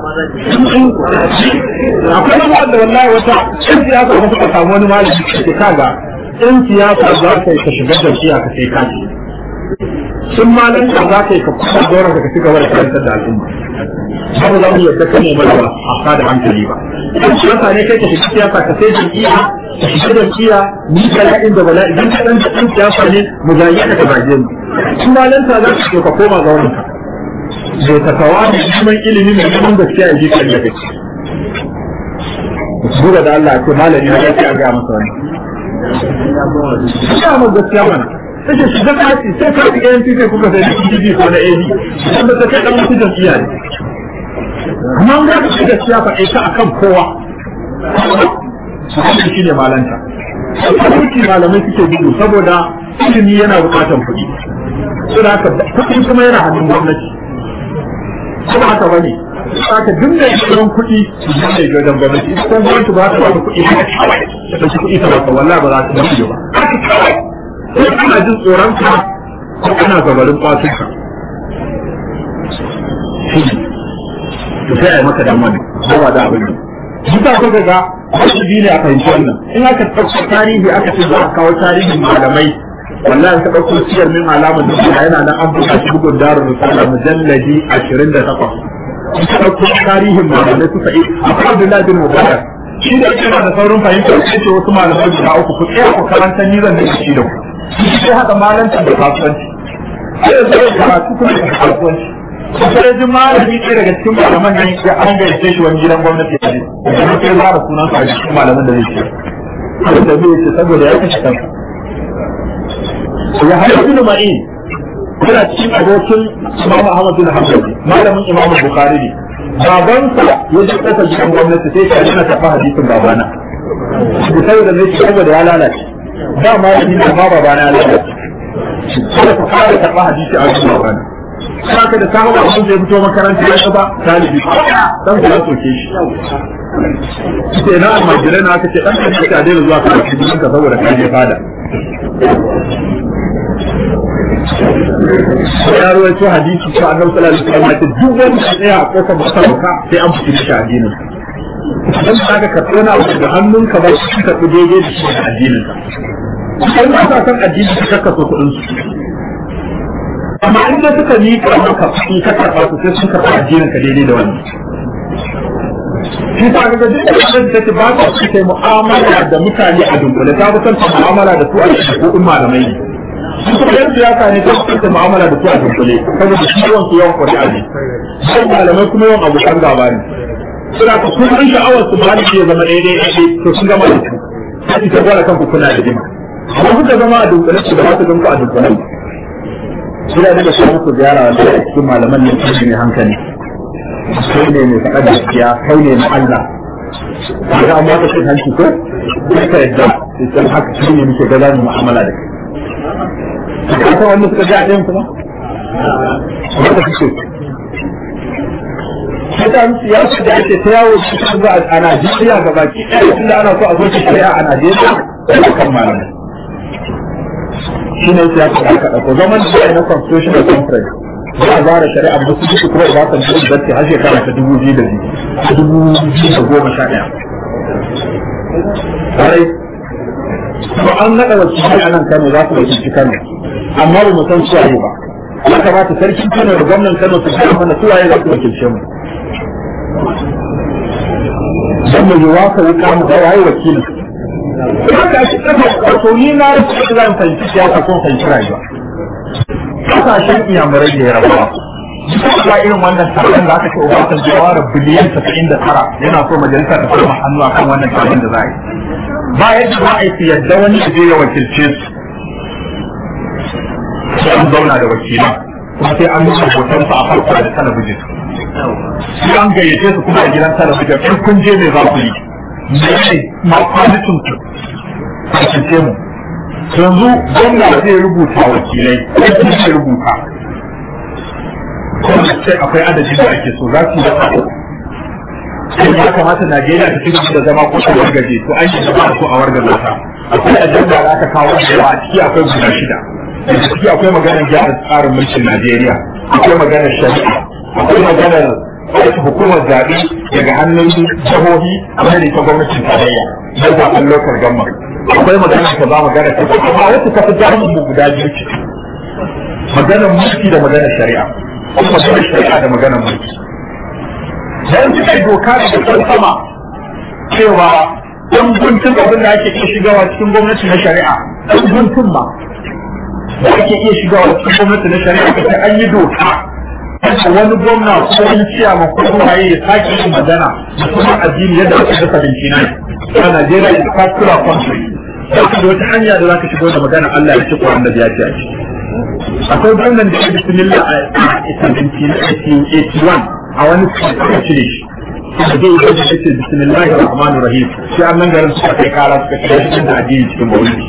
akwai wani wanda wallahi wata yan siyasa ba suka samu wani malami ke kaga yan siyasa za ka yi ka shiga jam'iyya ka sai kaji sun malin da za ka yi ka kusa dora ka ci gaba da karantar da al'umma ba za mu yadda kan mu ba a sada hankali ba idan siyasa ne kai ka shiga siyasa ka sai jam'iyya ka shiga jam'iyya ni ka la'in da bala'i idan ka dan dan siyasa ne mu zage ka ka zage mu sun malin ta za ka ka koma ga wannan bai ta kawa da neman ilimi mai neman gaskiya a jikin da kake buga da Allah ce malami na gaskiya ga masa wani ya mu gaskiya mana sai shi da kaci sai ka ga yanzu sai kuka sai DG ko na AD wanda ta kai dan mutu jam'iyya ne amma ga ka shiga siyasa kai ta akan kowa wannan shine malanta kuɗi malamai suke gudu saboda ilimi yana buƙatar kuɗi saboda haka kuɗi kuma yana hannun gwamnati kuma haka bane haka duk da yawan kuɗi idan da gadan gwamnati ita kuma gwamnati ba ta ba kuɗi ba ta ɗauki kuɗi ta ba wallahi ba za ta ba ba haka kawai sai kana jin tsoron ka ko kana gabarin kwatun ka to sai a yi maka damar ba da abin Duka ko ga wajibi ne a fahimci wannan in aka ɗauko tarihi aka ce za a kawo tarihin malamai wallahi ka ɗauko siyar min alamar da yana nan an buga shi bugun darul risala mujalladi 28 ka ɗauko tarihin malamai suka yi akwai Abdullahi bin Mubarak shi da yana da saurin fahimta sai ce wasu malamai guda uku ku tsaya ku karanta ni zan da shi da ku sai haɗa malancin da kasuwanci sai da sai karatu kuma da kasuwanci sai ji malami ɗaya daga cikin malaman nan ya an gaishe shi wani gidan gwamnati a ne da sai zara sunan sa a cikin malaman da zai ce sai da zai ce saboda ya kashe kansa ya haɗa bin ma'in yana cikin abokin Imam Ahmad bin Hanbal malamin Imam Bukhari ne babansa ya ji kasa gidan gwamnati sai shi yana tafa hadisin babana da saboda ne shi saboda ya lalace ba ma yi da ma babana ya lalace sai ka fara tafa hadisi a cikin babana saka da samu da abin da ya fito makaranta ya gaba talibi dan ku ya soke shi sai na almajirai na aka ce dan ka ta daina zuwa karatu ka saboda ka je fada ya rawaito hadisi ko annabi sallallahu alaihi wasallam ya ce duk wanda ya tsaya a kofar masarauta sai an fiti shi addinin dan kaga ka tsona abu da hannunka ba shi ka daidai da shi da addinin ka sai ba ka san addini ka kaka so kudin su amma in da suka yi ka maka kuɗi ka karɓa su sai sun karɓa addinin ka daidai da wannan shi ta ga duk da take ba ta kai mu'amala da mutane a dunkule ta fi son mu'amala da su a cikin malamai ne kuma yan siyasa ne ta kusa mu'amala da su a dunkule saboda shi yawan su yawan ƙuri'a ne sai malamai kuma yawan abokan gaba ne suna ka kun san sha'awar su ba ya zama daidai daidai to sun gama da su sai ta gwada kanku kuna da jima amma kuka zama a dunkule su da ba su ganku a dunkule suna da su muku ziyara wanda a cikin malaman ne su ne hankali kai ne mai faɗa da gaskiya kai ne na Allah kaga amma ka cin hanci ko sai ka yadda sai haka shi ne muke gaza mu mu'amala da kai ka san wanda suka ji a ɗayan kuma? Wanda suke. Mutane siyasa da ake ta yawo cikin za a Najeriya ga baki ɗaya tunda ana so a zo ta shari'a a Najeriya da kan malamai. Shi ne siyasa da aka ɗauko zaman da na constitutional conference za a zara shari'a ba su duka kuma ba san dubu zarce har shekara ta dubu biyu da biyu ta dubu biyu da goma sha ɗaya. Ƙwarai, ko an naɗa wakilai a nan Kano za su wakilci Kano. amma ba mu san suwaye ba ya kamata sarkin Kano da gwamnan Kano su gaya mana suwaye za su wakilce mu dan mu yi waka wuka mu ga waye wakilin haka shi kafa to ni na rufe zan fahimci siyasa ko fahimci rayuwa kasashen iyamurai da yarabawa ba irin wannan taron da aka ce Obasanjo ya ware biliyan 99 yana so majalisa ta fara hannu akan wannan taron da za a yi ba yadda za a yi su yadda wani ya je ya wakilce su sai an zauna da wakilan kuma sai an nuna hoton su a farko da talabijin sai an gayyace su kuma a gidan talabijin in kun je ne za ku yi ne ma kwalitin ku a cikin mu yanzu gwamna zai rubuta wakilai ko zai rubuta kuma sai akwai adadin da ake so za su yi da sai ya kamata Najeriya ta ci gaba da zama ko ta wargaje to an yi zama ko a wargaje ta akwai ajanda da aka kawo da yawa a ciki akwai guda shida a ciki akwai maganar gyara tsarin mulkin Najeriya akwai maganar shari'a akwai maganar aiki hukumar zaɓe daga hannun jihohi a mai ta gwamnatin tarayya na zaɓen lokal gamma akwai maganar ta ba maganar ta amma wacce ta fi jami'in mu guda biyu ce maganar mulki da maganar shari'a kuma maganar shari'a da maganar mulki dan suka yi doka da kan sama cewa dan guntun abin da ake iya shigawa cikin gwamnati na shari'a dan guntun ma da ake iya shigawa cikin gwamnati na shari'a kace an yi doka wani gwamna ko wani ciyama ko waye ya sake yin magana da kuma addini yadda aka dasa bincina a Najeriya is particular country sai da wata hanya da zaka shigo da magana Allah ya ci ko annabi ya ce a ciki akwai gwamnan da ya bismillah a 1781 a wani suka cire shi da zai yi da ce bismillahir rahmanir rahim sai an nan garin suka kai kara suka cire shi da addini cikin bauli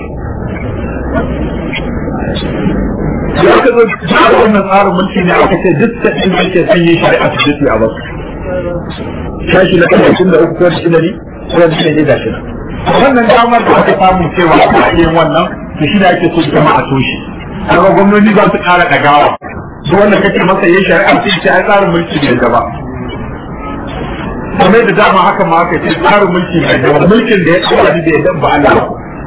ya aka zo da wannan tsarin mulki ne aka ce duk da in ake son yin shari'a su dace a basu shashi na kan tun da uku ko shi da ni ko da shi ne da shi wannan damar da aka samu cewa a yin wannan to shi da ake so jama'a to shi kaga gwamnati za su kara dagawa duk wanda kake masa yin shari'a sai ce ai tsarin mulki ne gaba kamar da dama haka ma aka ce tsarin mulki ne gaba mulkin da ya tsara da ya dabba Allah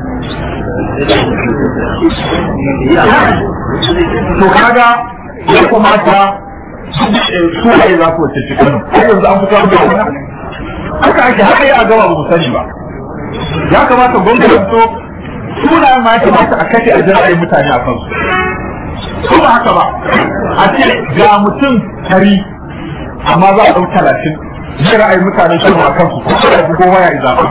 to kaga ya kamata su ne za ku wace cikin har yanzu an fito da wannan haka ake haka ya gaba ba mu sani ba ya kamata gwamnati to sunayen ma ya kamata a kashe a jira'ayin mutane a kansu ko ba haka ba a ce ga mutum tari amma za a ɗau talatin zai ra'ayi mutane shi a kansu ko da ko waya ya zaɓa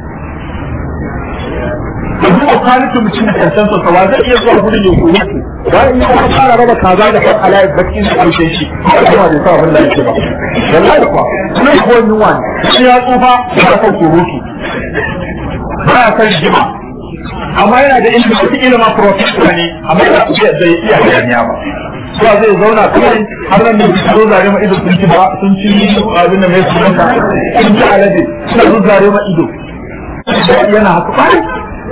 yanzu ko kwaliti mutum da kansan sa ba zai iya zuwa gudun ya koyi su bayan ya kuma fara raba kaza da kan alayi bakin da ƙarshen shi kuma bai sa abin da yake ba wallahi kuwa kuma ko yunwa ne shi ya tsufa ya kan surutu ba ya san jima amma yana da ilimi wata ilima professor ne amma yana iya zai iya hayaniya ba suwa zai zauna kawai har nan da su zo zare ma ido sun ci ba sun ci abin da mai sunanta sun ci alade suna zo zare ma ido yana haka kwari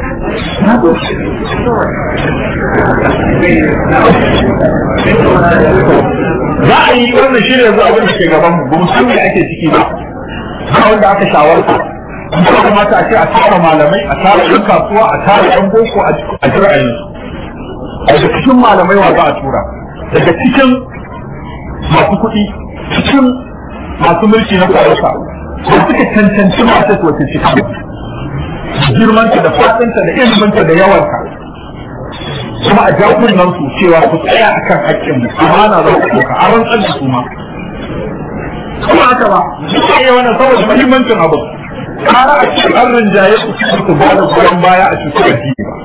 za a yi wannan shi ne yanzu abin da ke gaban mu ba mu san me ake ciki ba ba wanda aka shawarta ya kamata a ce a tara malamai a tara yan kasuwa a tara yan boko a jira a daga cikin malamai wa za a tura daga cikin masu kuɗi cikin masu mulki na kwararsa da suka cancanci masu wata cikin girmanta da fatanta da iliminta da yawanka kuma a jakunan su cewa ku tsaya akan haƙƙin mu amana za ku ɗauka a rantsar da su ma kuma haka ba suka yi wannan saboda muhimmancin abu kara a cikin an rinjaye su su ba da goyon baya a cikin addini ba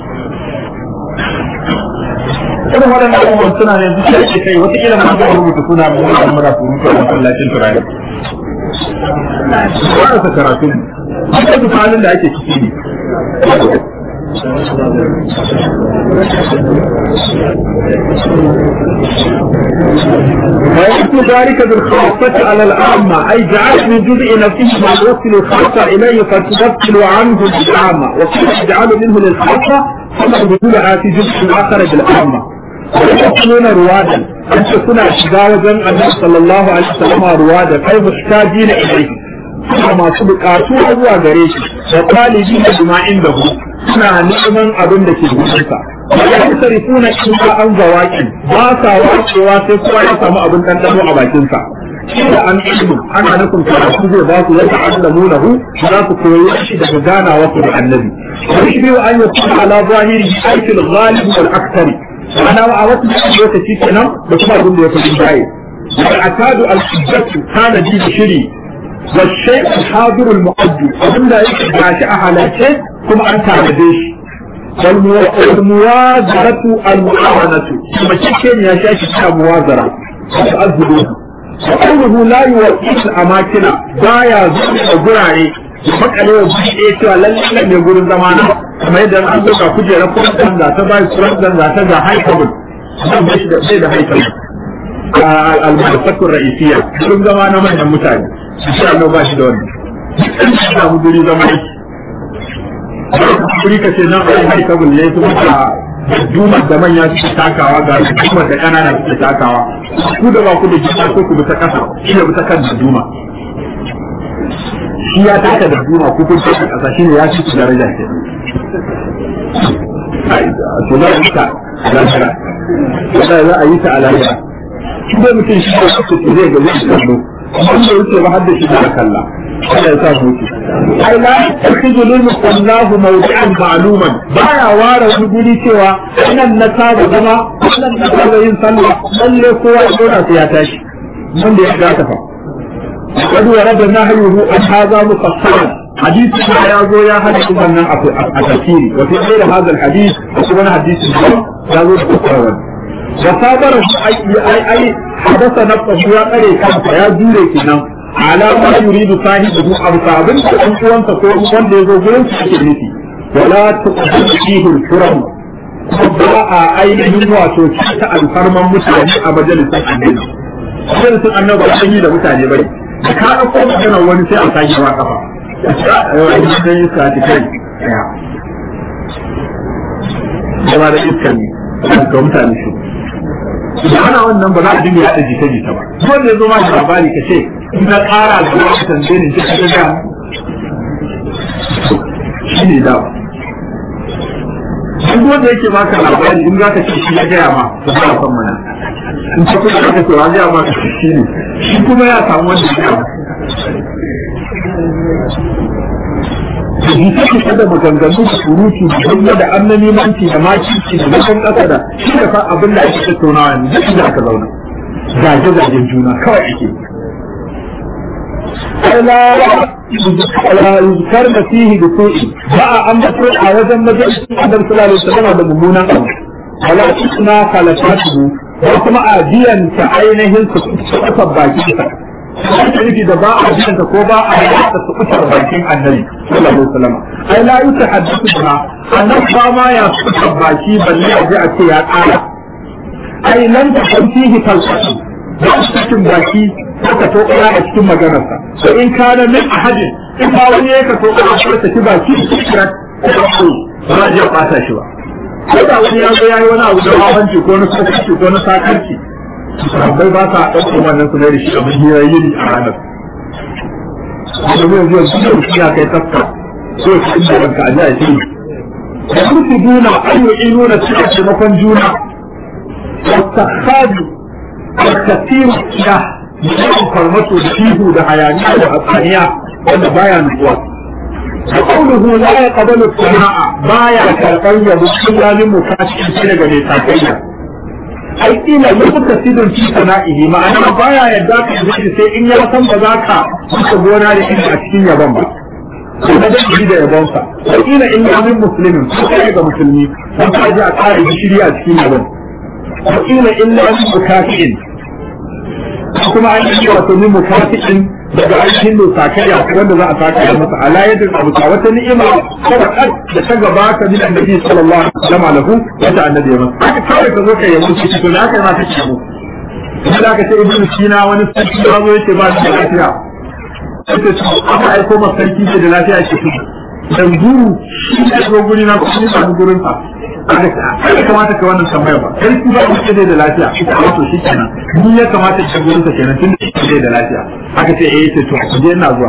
irin waɗannan abubuwan suna ne zuciya ke kai wata kila mun ga rubuta suna mun ga mura surutu a masallacin turare wannan ta karatu ne haka duk halin da ake ciki ne ويأتي ذلك بالخاصة على الأعمى أي جعل من جزء نفسه ما يوصل الخاصة إليه فتبطل عنه الأعمى وكيف يجعل منه للخاصة ثم بدولها في جزء آخر بالأعمى ويقولون روادا أن تكون أشجاوزا النبي صلى الله عليه وسلم روادا أي محتاجين إليه masu bukatu zuwa gare shi da talibi da bima inda hu suna neman abin da ke gudansa ya sarifuna in an zawaki ba sa wacewa sai kowa ya samu abin ɗanɗano a bakinsa da an ilmu ana nufin karatu zai ba su ya ta'allamu lahu za su koyi shi daga ganawa su da annabi wani shi biyu an yi kuma ala zahiri aikin ghalib wal aktari ana a wasu lokaci kenan da kuma abin da ya fi jaye والعتاد الحجة كان دي بشري والشيء الحاضر المؤدي abin da yake gashi a halarce kuma an tanade shi والموازرة المعاونة ثم كيكين يا شاكي كتا موازرة وتأذبوه وقوله لا يوقف الأماكن بايا زوجة قرعي makale wa buɗe ɗaya cewa lallai ne gurin zamana kamar yadda an ɗauka kujerar kuran za ta bayi kuran za ta ga haikabul zan bashi da sai da haikabul al-madrasatul ra'isiyya gurin zama na manyan mutane insha Allah ba shi da wannan duk an samu guri zama yake kuri ka ce nan ai hai kabul ne kuma ka duma da manya suke takawa ga duma da kanana suke takawa ku da ba ku da jima ko ku bi ta kasa shi ne bi ta kan da duma shi ya taka da duma ku kun taka kasa shi ne ya ci daraja ke to za a yi ta a lahira za a yi ta a lahira shi dai mutum shi da su zai ga zai kallo wanda yake ba hadda shi da kalla Allah ya sa hutu ai la yakhudhu lil wallahu mawdi'an ma'luman baya ware wani guri cewa nan na saba zama nan na saba yin sallah lalle kowa ya dora sai ya tashi wanda ya ga ta fa قد ورد نهيه عن هذا مفصلا حديث ما يازو يا حديث من التفسير وفي غير هذا الحديث وكمان حديث يازو مفصلا وصابر أي أي أي حدث نفسه يا قري كان يا جوري كنا على ما يريد صاحبه أو صاحبه أن يكون تقول من يزو جوري كنتي ولا تقبل فيه الكرم ba a ainihin wato ta alfarman mutane a majalisar annabi majalisar annabi ba yi da mutane bane da ka ɗauko maganar wani sai a sake ma kafa a yi dan iska ta kai daya zama da iska ne ga mutane shi da ana wannan ba za a dinga yaɗa jita jita ba wanda ya zo ma da labari ka ce in na ƙara da wani tambaye ne ta ga shi ne da duk wanda yake baka labari in za ka ce shi ya gaya ma ba za a san mana in ce kuma ka ce wa gaya ma ka shi ne shi kuma ya samu wanda ya gaya Jita ce kada maganganu da surutu da hanya da annani manci da makici da zakan ƙasa da shi da fa abin da ake tattaunawa yanzu duk da aka zauna. Zage-zagen juna kawai ake. ala yuzkar da fihi da su'i ba a ambato a wajen majalisun adam sallallahu alaihi wasallam da mummunan abu wala tusna khalaqatuhu ko kuma a biyan ta ainihin su kusa bakin sa ake nufi da ba a biyan ta ko ba a yada su kusa bakin annabi sallallahu alaihi wasallam ai la yutahaddathu biha annabi ba ma ya kusa baki balle a ji a ce ya tsara ai lan ta fihi falsafa ba su cikin baki ka to kira a cikin maganarsa to in kana min ahadin in ba wani ya ka to kira a cikin baki kira ko ba ya fata shi ba ko da wani ya zo yayi wani abu da hawanci ko na sakarci ko na sakarci sahabbai ba sa ɗaukar wannan su da shi abin hirayi a ranar da zai zuwa su da shi ya kai tafka so shi inda ranka a jiya shi da su duna ayyuki nuna cikin taimakon juna والتخاذ والكثير السلاح yawan farmato da ihu da hayaniya da hatsaniya wanda baya nutsuwa da kaunuhu la ya qabalu sana'a baya karɓar yabo illa min mukashin shi daga mai sakayya ai ila lokuta sidon fi sana'ihi ma'ana baya yadda ka yi sai in ya san ba za ka wuce gona da inda a cikin yabon ba kuma da shi da yabonsa wa ila in ya min muslimin ko kai ga musulmi dan ka ji a kare gishiri a cikin yabon wa ila illa min mukashin kuma an yi wato min mukafi'in daga ainihin da sakaya wanda za a sakaya masa ala yadda abu ta wata ni'ima sadaqat da ta gabata min annabi sallallahu alaihi wasallam lahu wata annabi ya masa haka kawai ka zo ka yi musu to da haka ma kake yabo kuma da aka ce ibnu sina wani sarki ya zo yake ba shi lafiya sai ce aka aiko masa sarki ce da lafiya ke shi dan guru shi ne zo guri na kuma ba gurin sa aka kamata ka wannan tambaya ba sai ku ba ku ce da lafiya ita wato shi kenan ni ya kamata ka gurin ka kenan tun da da lafiya aka ce eh ce to ku je ina zuwa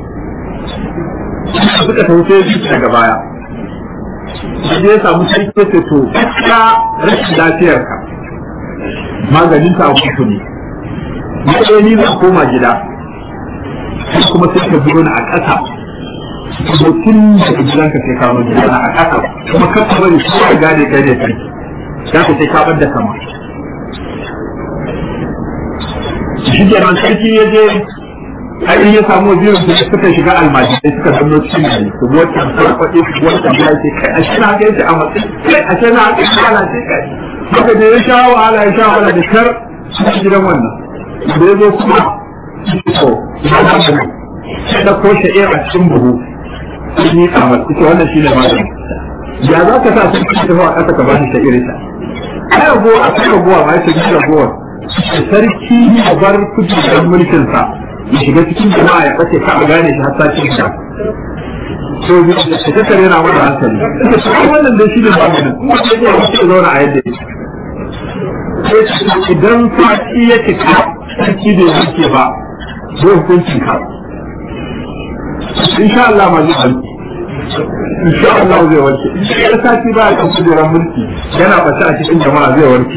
suka tafi sai su daga baya sai ya samu sarki ya ce to ka rashin lafiyar ka maganin ta abu ne ni ɗaya ni zan koma gida kuma sai ka biro ni a ƙasa mutum da gidan ka sai kawo gida a ƙasa kuma ka ka bari shi ka gane kai ne kai za ka sai ka bar da kama shi kenan sarki ya je ai ya samu wazirin su suka shiga almajirai suka zanno cikin gari su wata farfaɗe su wata ya ce kai a shi na ga yace a matsayin kai a shi na ga yace ce kai haka da ya sha wahala ya sha wahala da kar su gidan wannan da ya zo kuma to ya ba da sai da ko sha'ir a cikin buhu sun yi kamar ita wannan shi ne magani ya za ka sa sun ci tafi a ƙasa ka ba shi sha'ir ita ai ragowa a kan ragowa ma ya ce gina ragowar sarki ya bar kujerar mulkinsa ya shiga cikin jama'a ya ɓace ka a gane shi har sati ka so ka tattare yana mata hankali ita su ai wannan dai shi ne maganin kuma sai ya wuce zauna a yadda yake idan sati ya cika sarki bai wuce ba zai hukuncin ka insha Allah ma zai halki insha Allah zai warke in sati ba ya kan kujerar mulki yana bace a cikin jama'a zai warke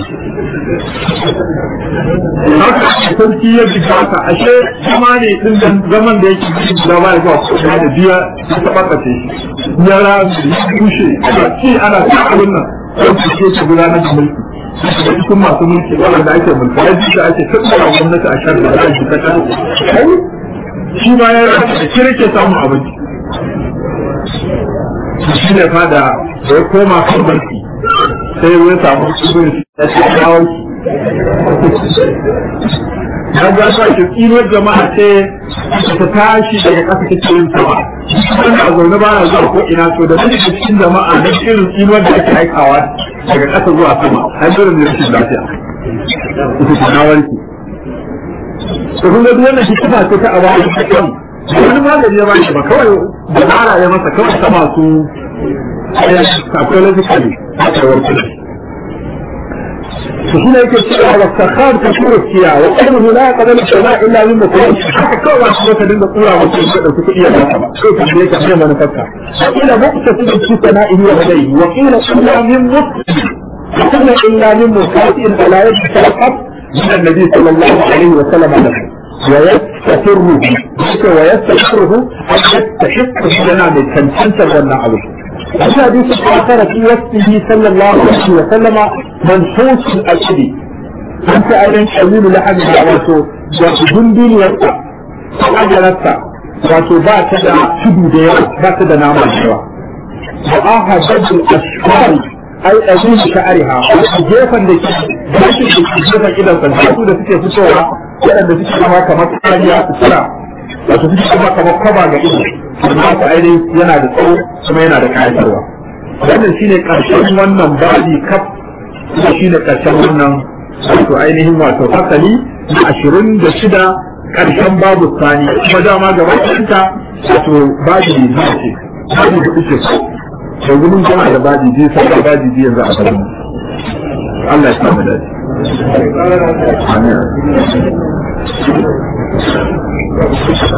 haka sarki ya bi haka ashe zama ne din dan zaman da yake cikin da ba ya zuwa kuma da biya ya taba kace ya rabu ya kushe ana ci ana ci abin nan sai ke ci gudanar da mulki da cikin masu mulki wanda ake mulki ya ji da ake tattara gwamnati a sharri da ake ta kan shi ma ya rabu da kirke samun abinci shi ne fada da ya koma kan mulki sai ya samu ibn ya ce kawai ya ga sa ki tsinuwar jama'a ce ta tashi daga ƙasa ta cikin sama wanda a zaune ba na zuwa ko ina so da nake cikin jama'a na irin tsinuwar da ake aikawa daga ƙasa zuwa sama har dole ne rashin lafiya ita ta warki to kun ga duk wannan hikima ce ta abawa ta kan wani magani ya bashi ba kawai dabara ya masa kawai ta masu psychologically haka warkar فهنا يكتب على السخار كثير السياء وقوله لا يقبل السماء الا من مكان كل واحد سنة دين القرى وكل كيف عليك حين ما نفكر وقيل مقتصد في سمائه وهديه وقيل الا من مسلم وقيل الا من مكاتئ فلا يجب فقط من النبي صلى الله عليه وسلم له ويستفره ويستفره أن يستحق لنا من تنسنسل والنعوه وفي حديث آخر في وصفه صلى الله عليه وسلم منحوس الأجل أنت أيضا قليل لحد واتو واتو جندين يسا أجلسا واتو باتا شدو ديا باتا دا ناما جوا وآها جد الأشفار أي أزول شعرها جيفا لكي باشي جيفا إذا فالحاسو دا سكي فتوها وأن دا سكي كما كما تقاليا تسرع wato duk kuma kamar kwaba ga ido amma ta ainihin yana da tsawo kuma yana da kayatarwa wannan shine karshen wannan babi kaf kuma shine karshen wannan wato ainihin wato fasali na ashirin da shida karshen babu sani kuma dama gaba ɗanta wato babi ne ce babi hudu ce da gudun jama'a da babi biyu sai da babi biyu yanzu a garin Allah ya samu dace. Amin.